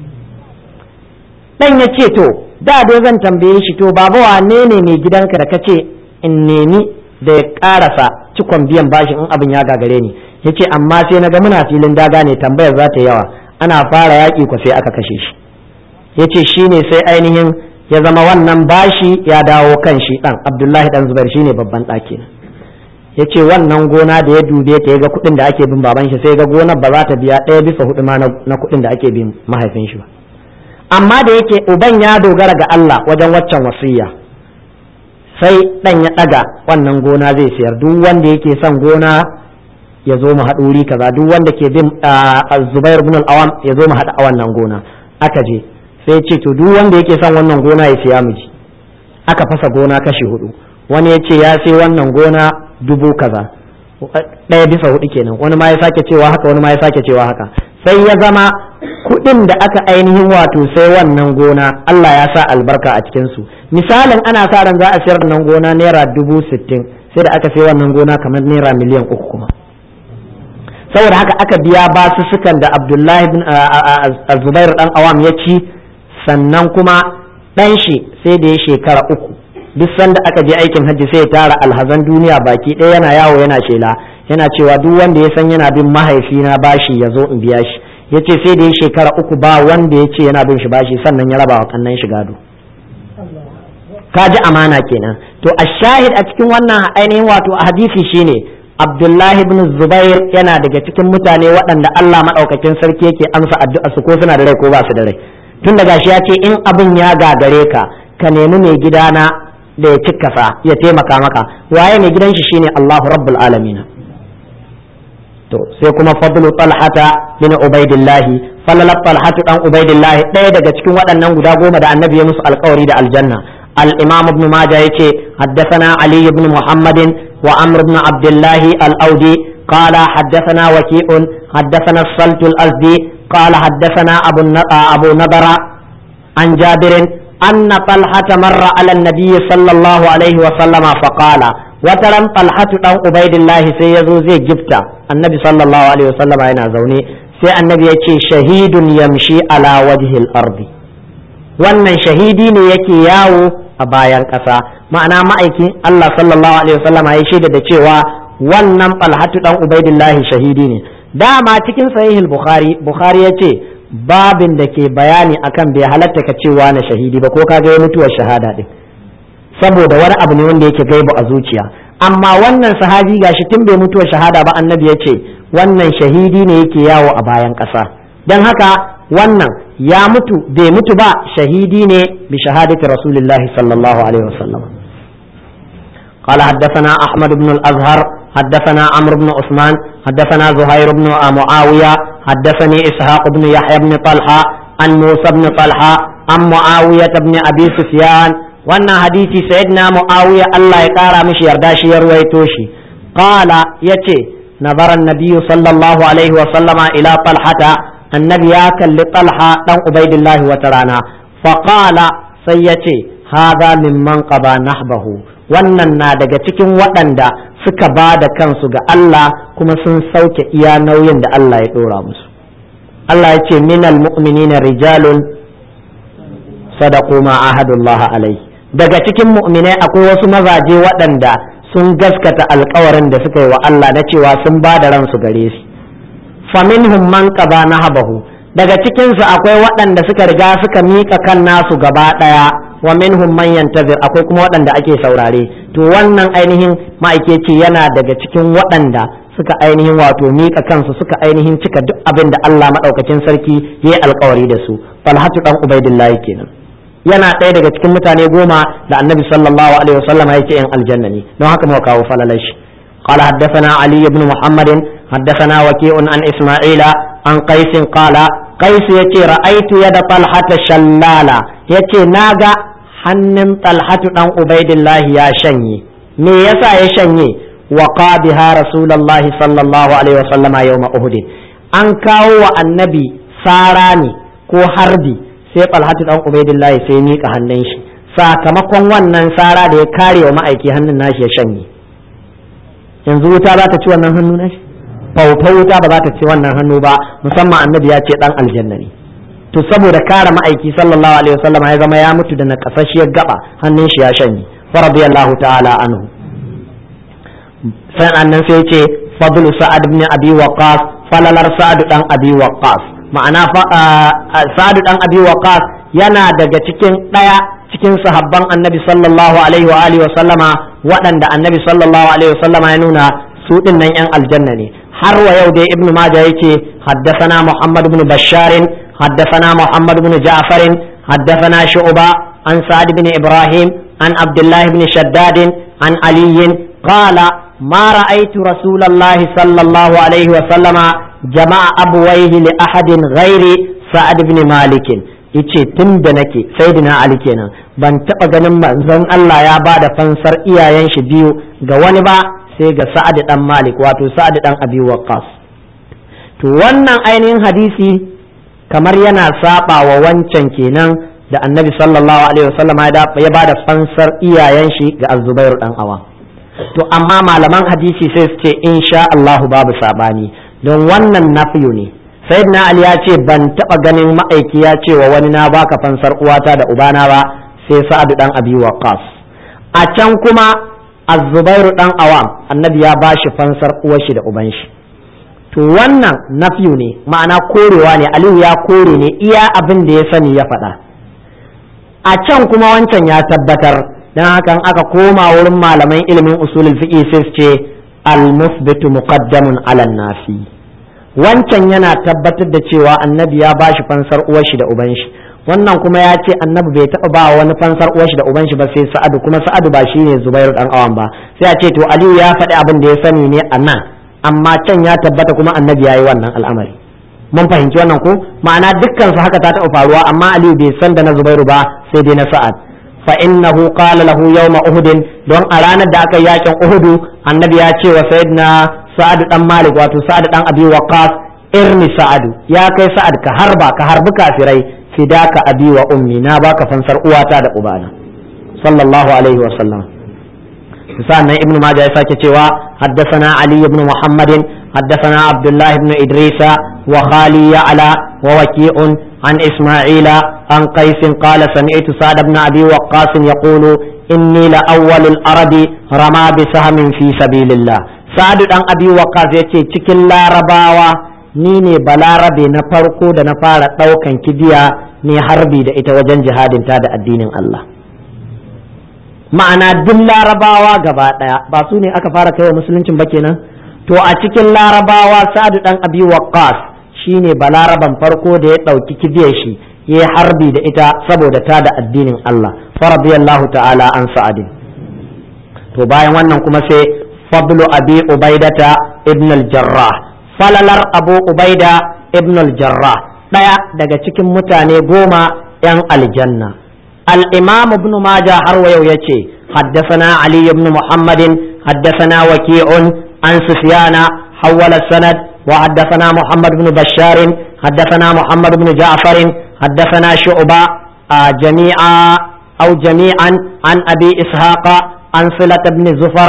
S1: dan ya ce to da dai zan tambaye shi to baba wane ne mai gidanka da kace in nemi da ya karasa cikon biyan bashin in abin ya gagare ni yace amma sai naga muna filin daga ne tambayar za ta yawa ana fara yaƙi ko sai aka kashe shi yace shine sai ainihin ya zama wannan bashi ya dawo kan shi dan Abdullahi dan Zubair shine babban ɗaki yace wannan gona da ya dube ta ya ga kuɗin da ake bin baban shi sai ga gonar ba za ta biya ɗaya bisa hudu ma na kuɗin da ake bin mahaifin shi ba amma da yake uban ya dogara ga Allah wajen waccan wasiyya sai dan ya daga wannan gona zai sayar duk wanda yake son gona ya zo mu haɗu wuri kaza duk wanda ke bin Zubair ibn al-Awam ya zo mu haɗu a wannan gona aka je sai ce to duk wanda yake son wannan gona ya siya miji aka fasa gona kashi hudu wani ya ce ya sai wannan gona dubu kaza ɗaya bisa hudu kenan wani ma ya sake cewa haka wani ma ya sake cewa haka sai ya zama kuɗin da aka ainihin wato sai wannan gona Allah ya sa albarka a cikin su misalin ana sa ran za a sayar wannan gona naira dubu sittin sai da aka sai wannan gona kamar naira miliyan uku kuma saboda haka aka biya basussukan da Abdullahi bin Zubair dan Awam ya ci sannan kuma ɗan shi sai da ya shekara uku duk sanda aka je aikin hajji sai ya tara alhazan duniya baki ɗaya yana yawo yana shela yana cewa duk wanda ya san yana bin mahaifina bashi ya zo in biya shi ya ce sai da ya shekara uku ba wanda ya ce yana bin shi bashi sannan ya raba wa kannan shi gado ka ji amana kenan to a shahid a cikin wannan ainihin wato hadisi shine abdullahi ibn zubair yana daga cikin mutane waɗanda allah maɗaukakin sarki yake amsa addu'a su ko suna da rai ko ba su da rai tun daga shi ya ce in abin ya gagare ka ka nemi mai gidana da ya cikkasa ya taimaka maka waye mai gidan shi shine Allahu rabbul alamin to sai kuma fadlu talhata bin ubaidillah falalat talhatu dan ubaidillah ɗaya daga cikin waɗannan guda goma da annabi ya musu alƙawari da aljanna al-imam ibn majah yace haddathana ali ibn muhammadin wa amr ibn abdullah al-audi قال حدثنا وكيء حدثنا الصلت الأزدي قال حدثنا أبو أبو نضر عن جابر أن طلحة مر على النبي صلى الله عليه وسلم فقال وترى طلحة أو عبيد الله سيزو زي جبتا النبي صلى الله عليه وسلم أنا زوني سي النبي يتي شهيد يمشي على وجه الأرض wannan shahidi ne yake yawo a bayan ƙasa ma'ana ma'aikin Allah sallallahu alaihi wasallam ya shaida da cewa wannan falhatu dan ubaidillahi shahidi ne dama cikin sahihul bukhari bukhari yace babin da ke bayani akan bai halatta ka cewa na shahidi ba ko ka ga mutuwar shahada din saboda wani abu ne wanda yake gaibu a zuciya amma wannan sahabi gashi tun bai mutuwar shahada ba annabi ya ce wannan shahidi ne yake yawo a bayan ƙasa don haka wannan ya mutu bai mutu ba shahidi ne bi shahadati rasulillahi sallallahu alaihi wasallam قال حدثنا أحمد بن الأزهر حدثنا عمرو بن عثمان حدثنا زهير بن معاوية حدثني إسحاق بن يحيى بن طلحة عن موسى بن طلحة عن معاوية بن أبي سفيان وأن حديث سيدنا معاوية الله يقارى مش يرداشي يرويتوشي قال يتي نظر النبي صلى الله عليه وسلم إلى طلحة النبي ياكل لطلحة دم عبيد الله وترانا فقال سيتي هذا ممن قضى نحبه wannan na daga cikin waɗanda suka ba da kansu ga Allah kuma sun sauke iya nauyin da Allah ya ɗora musu Allah ya ce minal mu'minina rijalun sadaqu ma ahadullah alai daga cikin mu'minai akwai wasu mazaje waɗanda sun gaskata alkawarin da suka yi wa Allah na cewa sun ba da ransu gare shi faminhum man qada nahabahu daga cikinsu akwai waɗanda suka riga suka miƙa kan nasu gaba ɗaya wa minhum man yantazir akwai kuma waɗanda ake saurare to wannan ainihin ma'aikeci yana daga cikin waɗanda suka ainihin wato miƙa kansu suka ainihin cika duk abin da Allah maɗaukacin sarki ya yi alkawari da su falhatu dan ubaidillahi kenan yana ɗaya daga cikin mutane goma da annabi sallallahu alaihi wasallam ya ce yan aljanna ne don haka muka kawo falalashi قال حدثنا علي بن محمد حدثنا وكيع عن إسماعيل عن قيس قال قيس يتي رأيت يد طلحة شلالة يتي ناغا hannun talhatu dan ubaidillahi ya shanye me yasa ya shanye wa biha rasulullahi sallallahu alaihi wasallama yawma uhud an kawo wa annabi sara ne ko harbi sai talhatu dan ubaidillahi sai mika hannun shi sakamakon wannan sara da ya kare wa ma'aiki hannun nashi ya shanye yanzu wuta za ta ci wannan hannu nashi fauta wuta ba za ta ci wannan hannu ba musamman annabi ya ce dan aljanna ne to saboda kare ma'aiki sallallahu alaihi wasallam ya zama ya mutu da nakasashiyar gaba hannun shi ya shanye fa radiyallahu ta'ala anhu sai annan sai ce fadlu sa'ad ibn abi waqas falalar sa'ad dan abi waqas ma'ana sa'ad dan abi waqas yana daga cikin daya cikin sahabban annabi sallallahu alaihi wa alihi wasallama waɗanda annabi sallallahu alaihi wasallama ya nuna su din nan yan aljanna ne har wa yau dai ibnu majah yake haddathana muhammad ibn basharin حدثنا محمد بن جعفر حدثنا شعبة عن سعد بن إبراهيم عن عبد الله بن شداد عن علي قال ما رأيت رسول الله صلى الله عليه وسلم جمع أبويه لأحد غير سعد بن مالك yace tun da nake sayyidina ali kenan ban taɓa ganin manzon Allah ya ba da fansar iyayen shi biyu ga wani ba sai ga sa'ad dan malik wato sa'ad dan abi waqqas to wannan ainihin hadisi kamar yana saba wa wancan kenan da annabi sallallahu alaihi wasallam ya ba da fansar iyayen shi ga azubairu dan awa to amma malaman hadisi sai su ce insha Allahu babu sabani don wannan nafiyu ne sayyidina ali ya ce ban taba ganin ma'aiki ya ce wa wani na baka fansar uwata da ubana ba sai sa'adu dan abi waqas a can kuma az-zubairu dan awam annabi ya bashi fansar uwar shi da uban shi to wannan nafiyu ne ma'ana korewa ne aliyu ya kore ne iya abin da ya sani ya faɗa a can kuma wancan ya tabbatar dan hakan aka koma wurin malaman ilimin usulul fiqh sai su ce al-musbitu muqaddamun ala nafi wancan yana tabbatar da cewa annabi ya bashi fansar uwar shi da uban shi wannan kuma ya ce annabi bai taɓa ba wani fansar uwar shi da uban shi ba sai sa'adu kuma sa'adu ba shi ne zubairu dan awan ba sai a ce to aliyu ya faɗi abin da ya sani ne a nan amma can ya tabbata kuma annabi ya yi wannan al'amari mun fahimci wannan ko ma'ana dukkan su haka ta taɓa faruwa amma aliyu bai san da na zubairu ba sai dai na sa'ad fa innahu qala lahu yawma uhud don a ranar da aka yakin uhudu annabi ya ce wa sayyidina sa'ad dan malik wato sa'ad dan abi waqas irni sa'adu ya kai sa'ad ka harba ka harbi kafirai fidaka abi wa ummi na baka fansar uwata da ubana sallallahu alaihi wa sallam sannan ibnu majah ya sake cewa haddathana ali ibn muhammadin haddathana abdullah ibn idrisa wa khali ya'la wa waki'un an isma'ila an qais qala sami'tu sa'd ibn abi waqqas yaqulu inni la awwalul arabi rama bi sahmin fi sabilillah sa'd dan abi waqqas yace cikin larabawa ni ne balarabe na farko da na fara ɗaukan kibiya ne harbi da ita wajen jihadin ta da addinin Allah ma'ana duk larabawa gaba ɗaya ba su ne aka fara kai wa musuluncin ba kenan to a cikin larabawa sa'adu dan abi waqqas shine balaraban farko da ya ɗauki kibiyar shi ya harbi da ita saboda ta da addinin Allah faradiyallahu ta'ala an sa'adin to bayan wannan kuma sai fadlu abi ubaidata ibn al-jarrah falalar abu ubaida ibn al-jarrah ɗaya daga cikin mutane goma 'yan aljanna الإمام ابن ماجه هرو يتي حدثنا علي بن محمد حدثنا وكيع عن سفيان حول السند وحدثنا محمد بن بشار حدثنا محمد بن جعفر حدثنا شعبة آه جميعا أو جميعا عن أبي إسحاق عن صلة بن زفر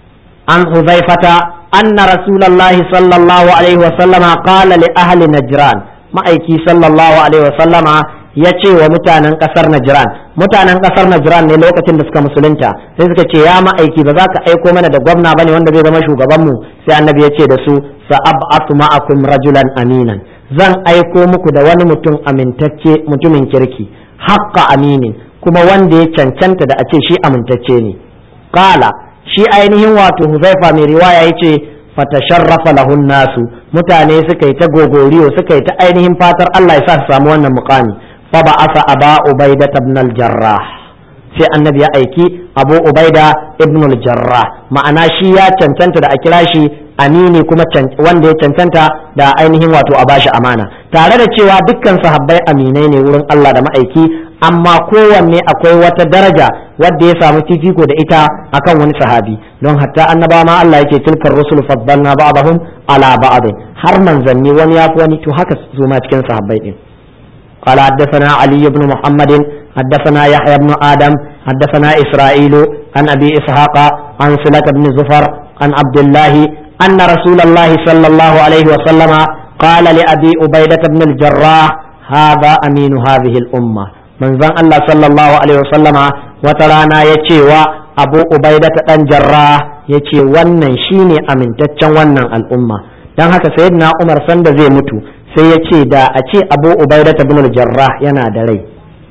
S1: عن حذيفة أن رسول الله صلى الله عليه وسلم قال لأهل نجران ما أيكي صلى الله عليه وسلم ya ce wa mutanen kasar Najran mutanen kasar Najran ne lokacin da suka musulunta sai suka ce ya ma'aiki ba za ka aiko mana da gwamna bane wanda zai zama shugaban mu sai annabi ya ce da su sa'ab'atu ma'akum rajulan aminan zan aiko muku da wani mutum amintacce mutumin kirki haqqa aminin kuma wanda ya cancanta da a ce shi amintacce ne qala shi ainihin wato Huzaifa mai riwaya yace fatasharrafa lahun nasu mutane suka yi ta gogoriyo suka yi ta ainihin fatar Allah ya sa su samu wannan muqami فبعث أبا عبيدة بن الجراح sai annabi ya aiki abu ubaida ibn al-jarrah ma'ana shi ya cancanta da a kira shi amini kuma wanda ya cancanta da ainihin wato a bashi amana tare da cewa dukkan sahabbai aminai ne wurin Allah da ma'aiki amma kowanne akwai wata daraja wadda ya samu fifiko da ita akan wani sahabi don hatta annaba ma Allah yake tilkar rusul faddalna ba'dahum ala ba'd har manzanni wani yafi wani to haka su ma cikin sahabbai din قال حدثنا علي بن محمد حدثنا يحيى بن آدم حدثنا إسرائيل عن أبي إسحاق عن صلة بن زفر عن عبد الله أن رسول الله صلى الله عليه وسلم قال لأبي عبيدة بن الجراح هذا أمين هذه الأمة من ذن الله صلى الله عليه وسلم وترانا يتشي أبو عبيدة بن جراح يتشي ونن شيني أمين تتشن ونن الأمة dan haka sayyidina Umar sanda zai mutu sai ya ce da a ce abu ubaidata bin jarrah yana da rai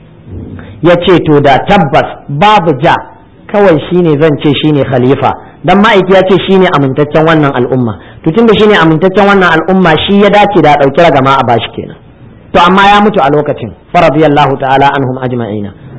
S1: ya ce to da tabbas babu ja kawai shine zan ce shine khalifa dan ma'aiki ya ce shine amintaccen wannan al'umma to tunda shine amintaccen wannan al'umma shi ya dace da dauki ragama a bashi kenan to amma ya mutu a lokacin faradiyallahu ta'ala anhum ajma'ina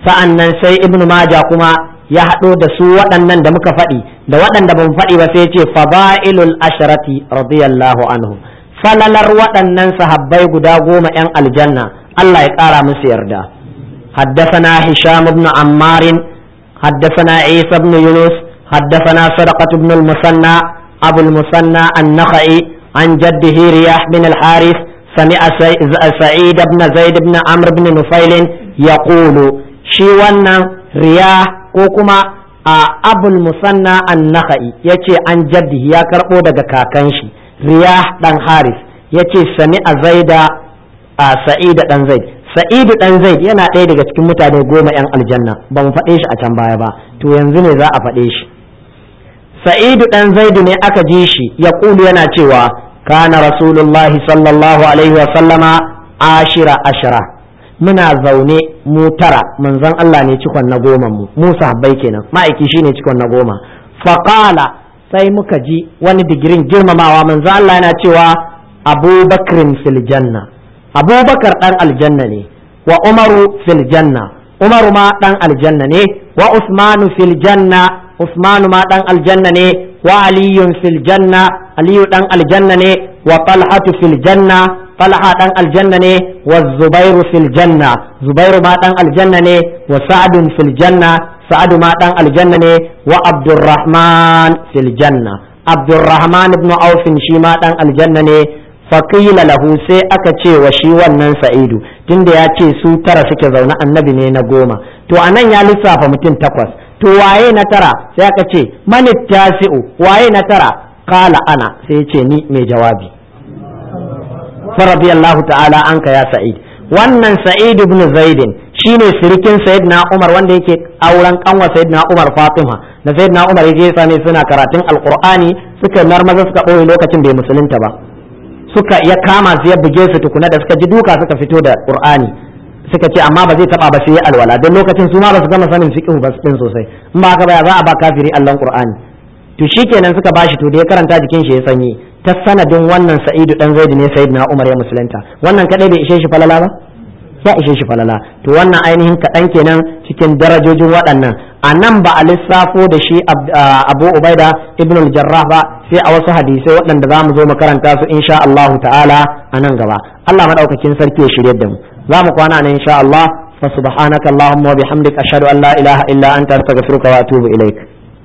S1: sa'an nan sai ibnu maja kuma ya haɗo da su waɗannan da muka faɗi da waɗanda ban faɗi ba sai ce fada'ilul asharati radiyallahu anhu falalar waɗannan sahabbai guda goma 'yan aljanna Allah ya ƙara musu yarda حدثنا هشام بن عمار حدثنا عيسى بن يونس حدثنا صدقة بن المثنى أبو المثنى النخعي عن جده رياح بن الحارث سمع سعيد بن زيد بن عمرو بن نفيل يقول شي wannan riyah ko kuma a abul musanna an-nakhai yace an jaddi ya karbo daga kakan shi riyah dan haris yace sami a zaida a sa'id dan zaid sa'id dan zaid yana ɗaya daga cikin mutane goma yan aljanna ba mu faɗe shi a can baya ba to yanzu ne za a faɗe shi sa'idu dan zaidu ne aka ji shi ya kulu yana cewa kana rasulullahi sallallahu alaihi wa sallama ashira ashira muna zaune mu tara manzon Allah ne cikon na goma mu mu sahabbai kenan ma'aiki shine cikon na goma faqala sai muka ji wani digirin girmamawa manzon Allah yana cewa abubakrin fil janna abubakar dan aljanna ne wa umaru fil janna umaru ma dan aljanna ne wa usmanu fil janna usmanu ma dan aljanna ne wa aliyun fil janna aliyu dan aljanna ne wa talhatu fil janna talha dan aljanna ne wa zubairu fil janna zubairu ma dan aljanna ne wa sa'adun fil janna sa'adu ma dan aljanna ne wa abdurrahman fil janna abdurrahman ibn aufin shi ma dan aljanna ne faƙila lahu sai aka ce wa shi wannan sa'idu tunda ya ce su tara suke zaune annabi ne na goma to anan ya lissafa mutum takwas to waye na tara sai aka ce manit tasi'u waye na tara kala ana sai ya ce ni mai jawabi radiyallahu ta'ala anka ya sa'id wannan sa'id ibn zaidin shine sirikin sayyidina umar wanda yake auren kanwa sayyidina umar fatima da sayyidina umar yaje ya same suna karatun alqur'ani suka marmaza suka ɓoye lokacin bai musulunta ba suka ya kama su ya buge su tukuna da suka ji duka suka fito da qur'ani suka ce amma ba zai taba ba sai alwala don lokacin su ma ba su gama sanin fiqh ba din sosai in ba haka ba za a ba kafiri Allah qur'ani to shikenan suka bashi to da ya karanta jikin shi ya sanyi ta sanadin wannan sa'idu dan zaid ne sayyidina umar ya musulunta wannan kadai bai ishe shi falala ba ya ishe shi falala to wannan ainihin kaɗan kenan cikin darajojin waɗannan a nan ba a lissafo da shi abu ubaida ibn al-jarrah ba sai a wasu hadisai waɗanda za mu zo mu karanta su insha Allahu ta'ala a nan gaba Allah madaukakin sarki ya shirye da mu za mu kwana nan insha Allah fa subhanaka allahumma wa bihamdika ashhadu an la ilaha illa anta astaghfiruka wa atubu ilaik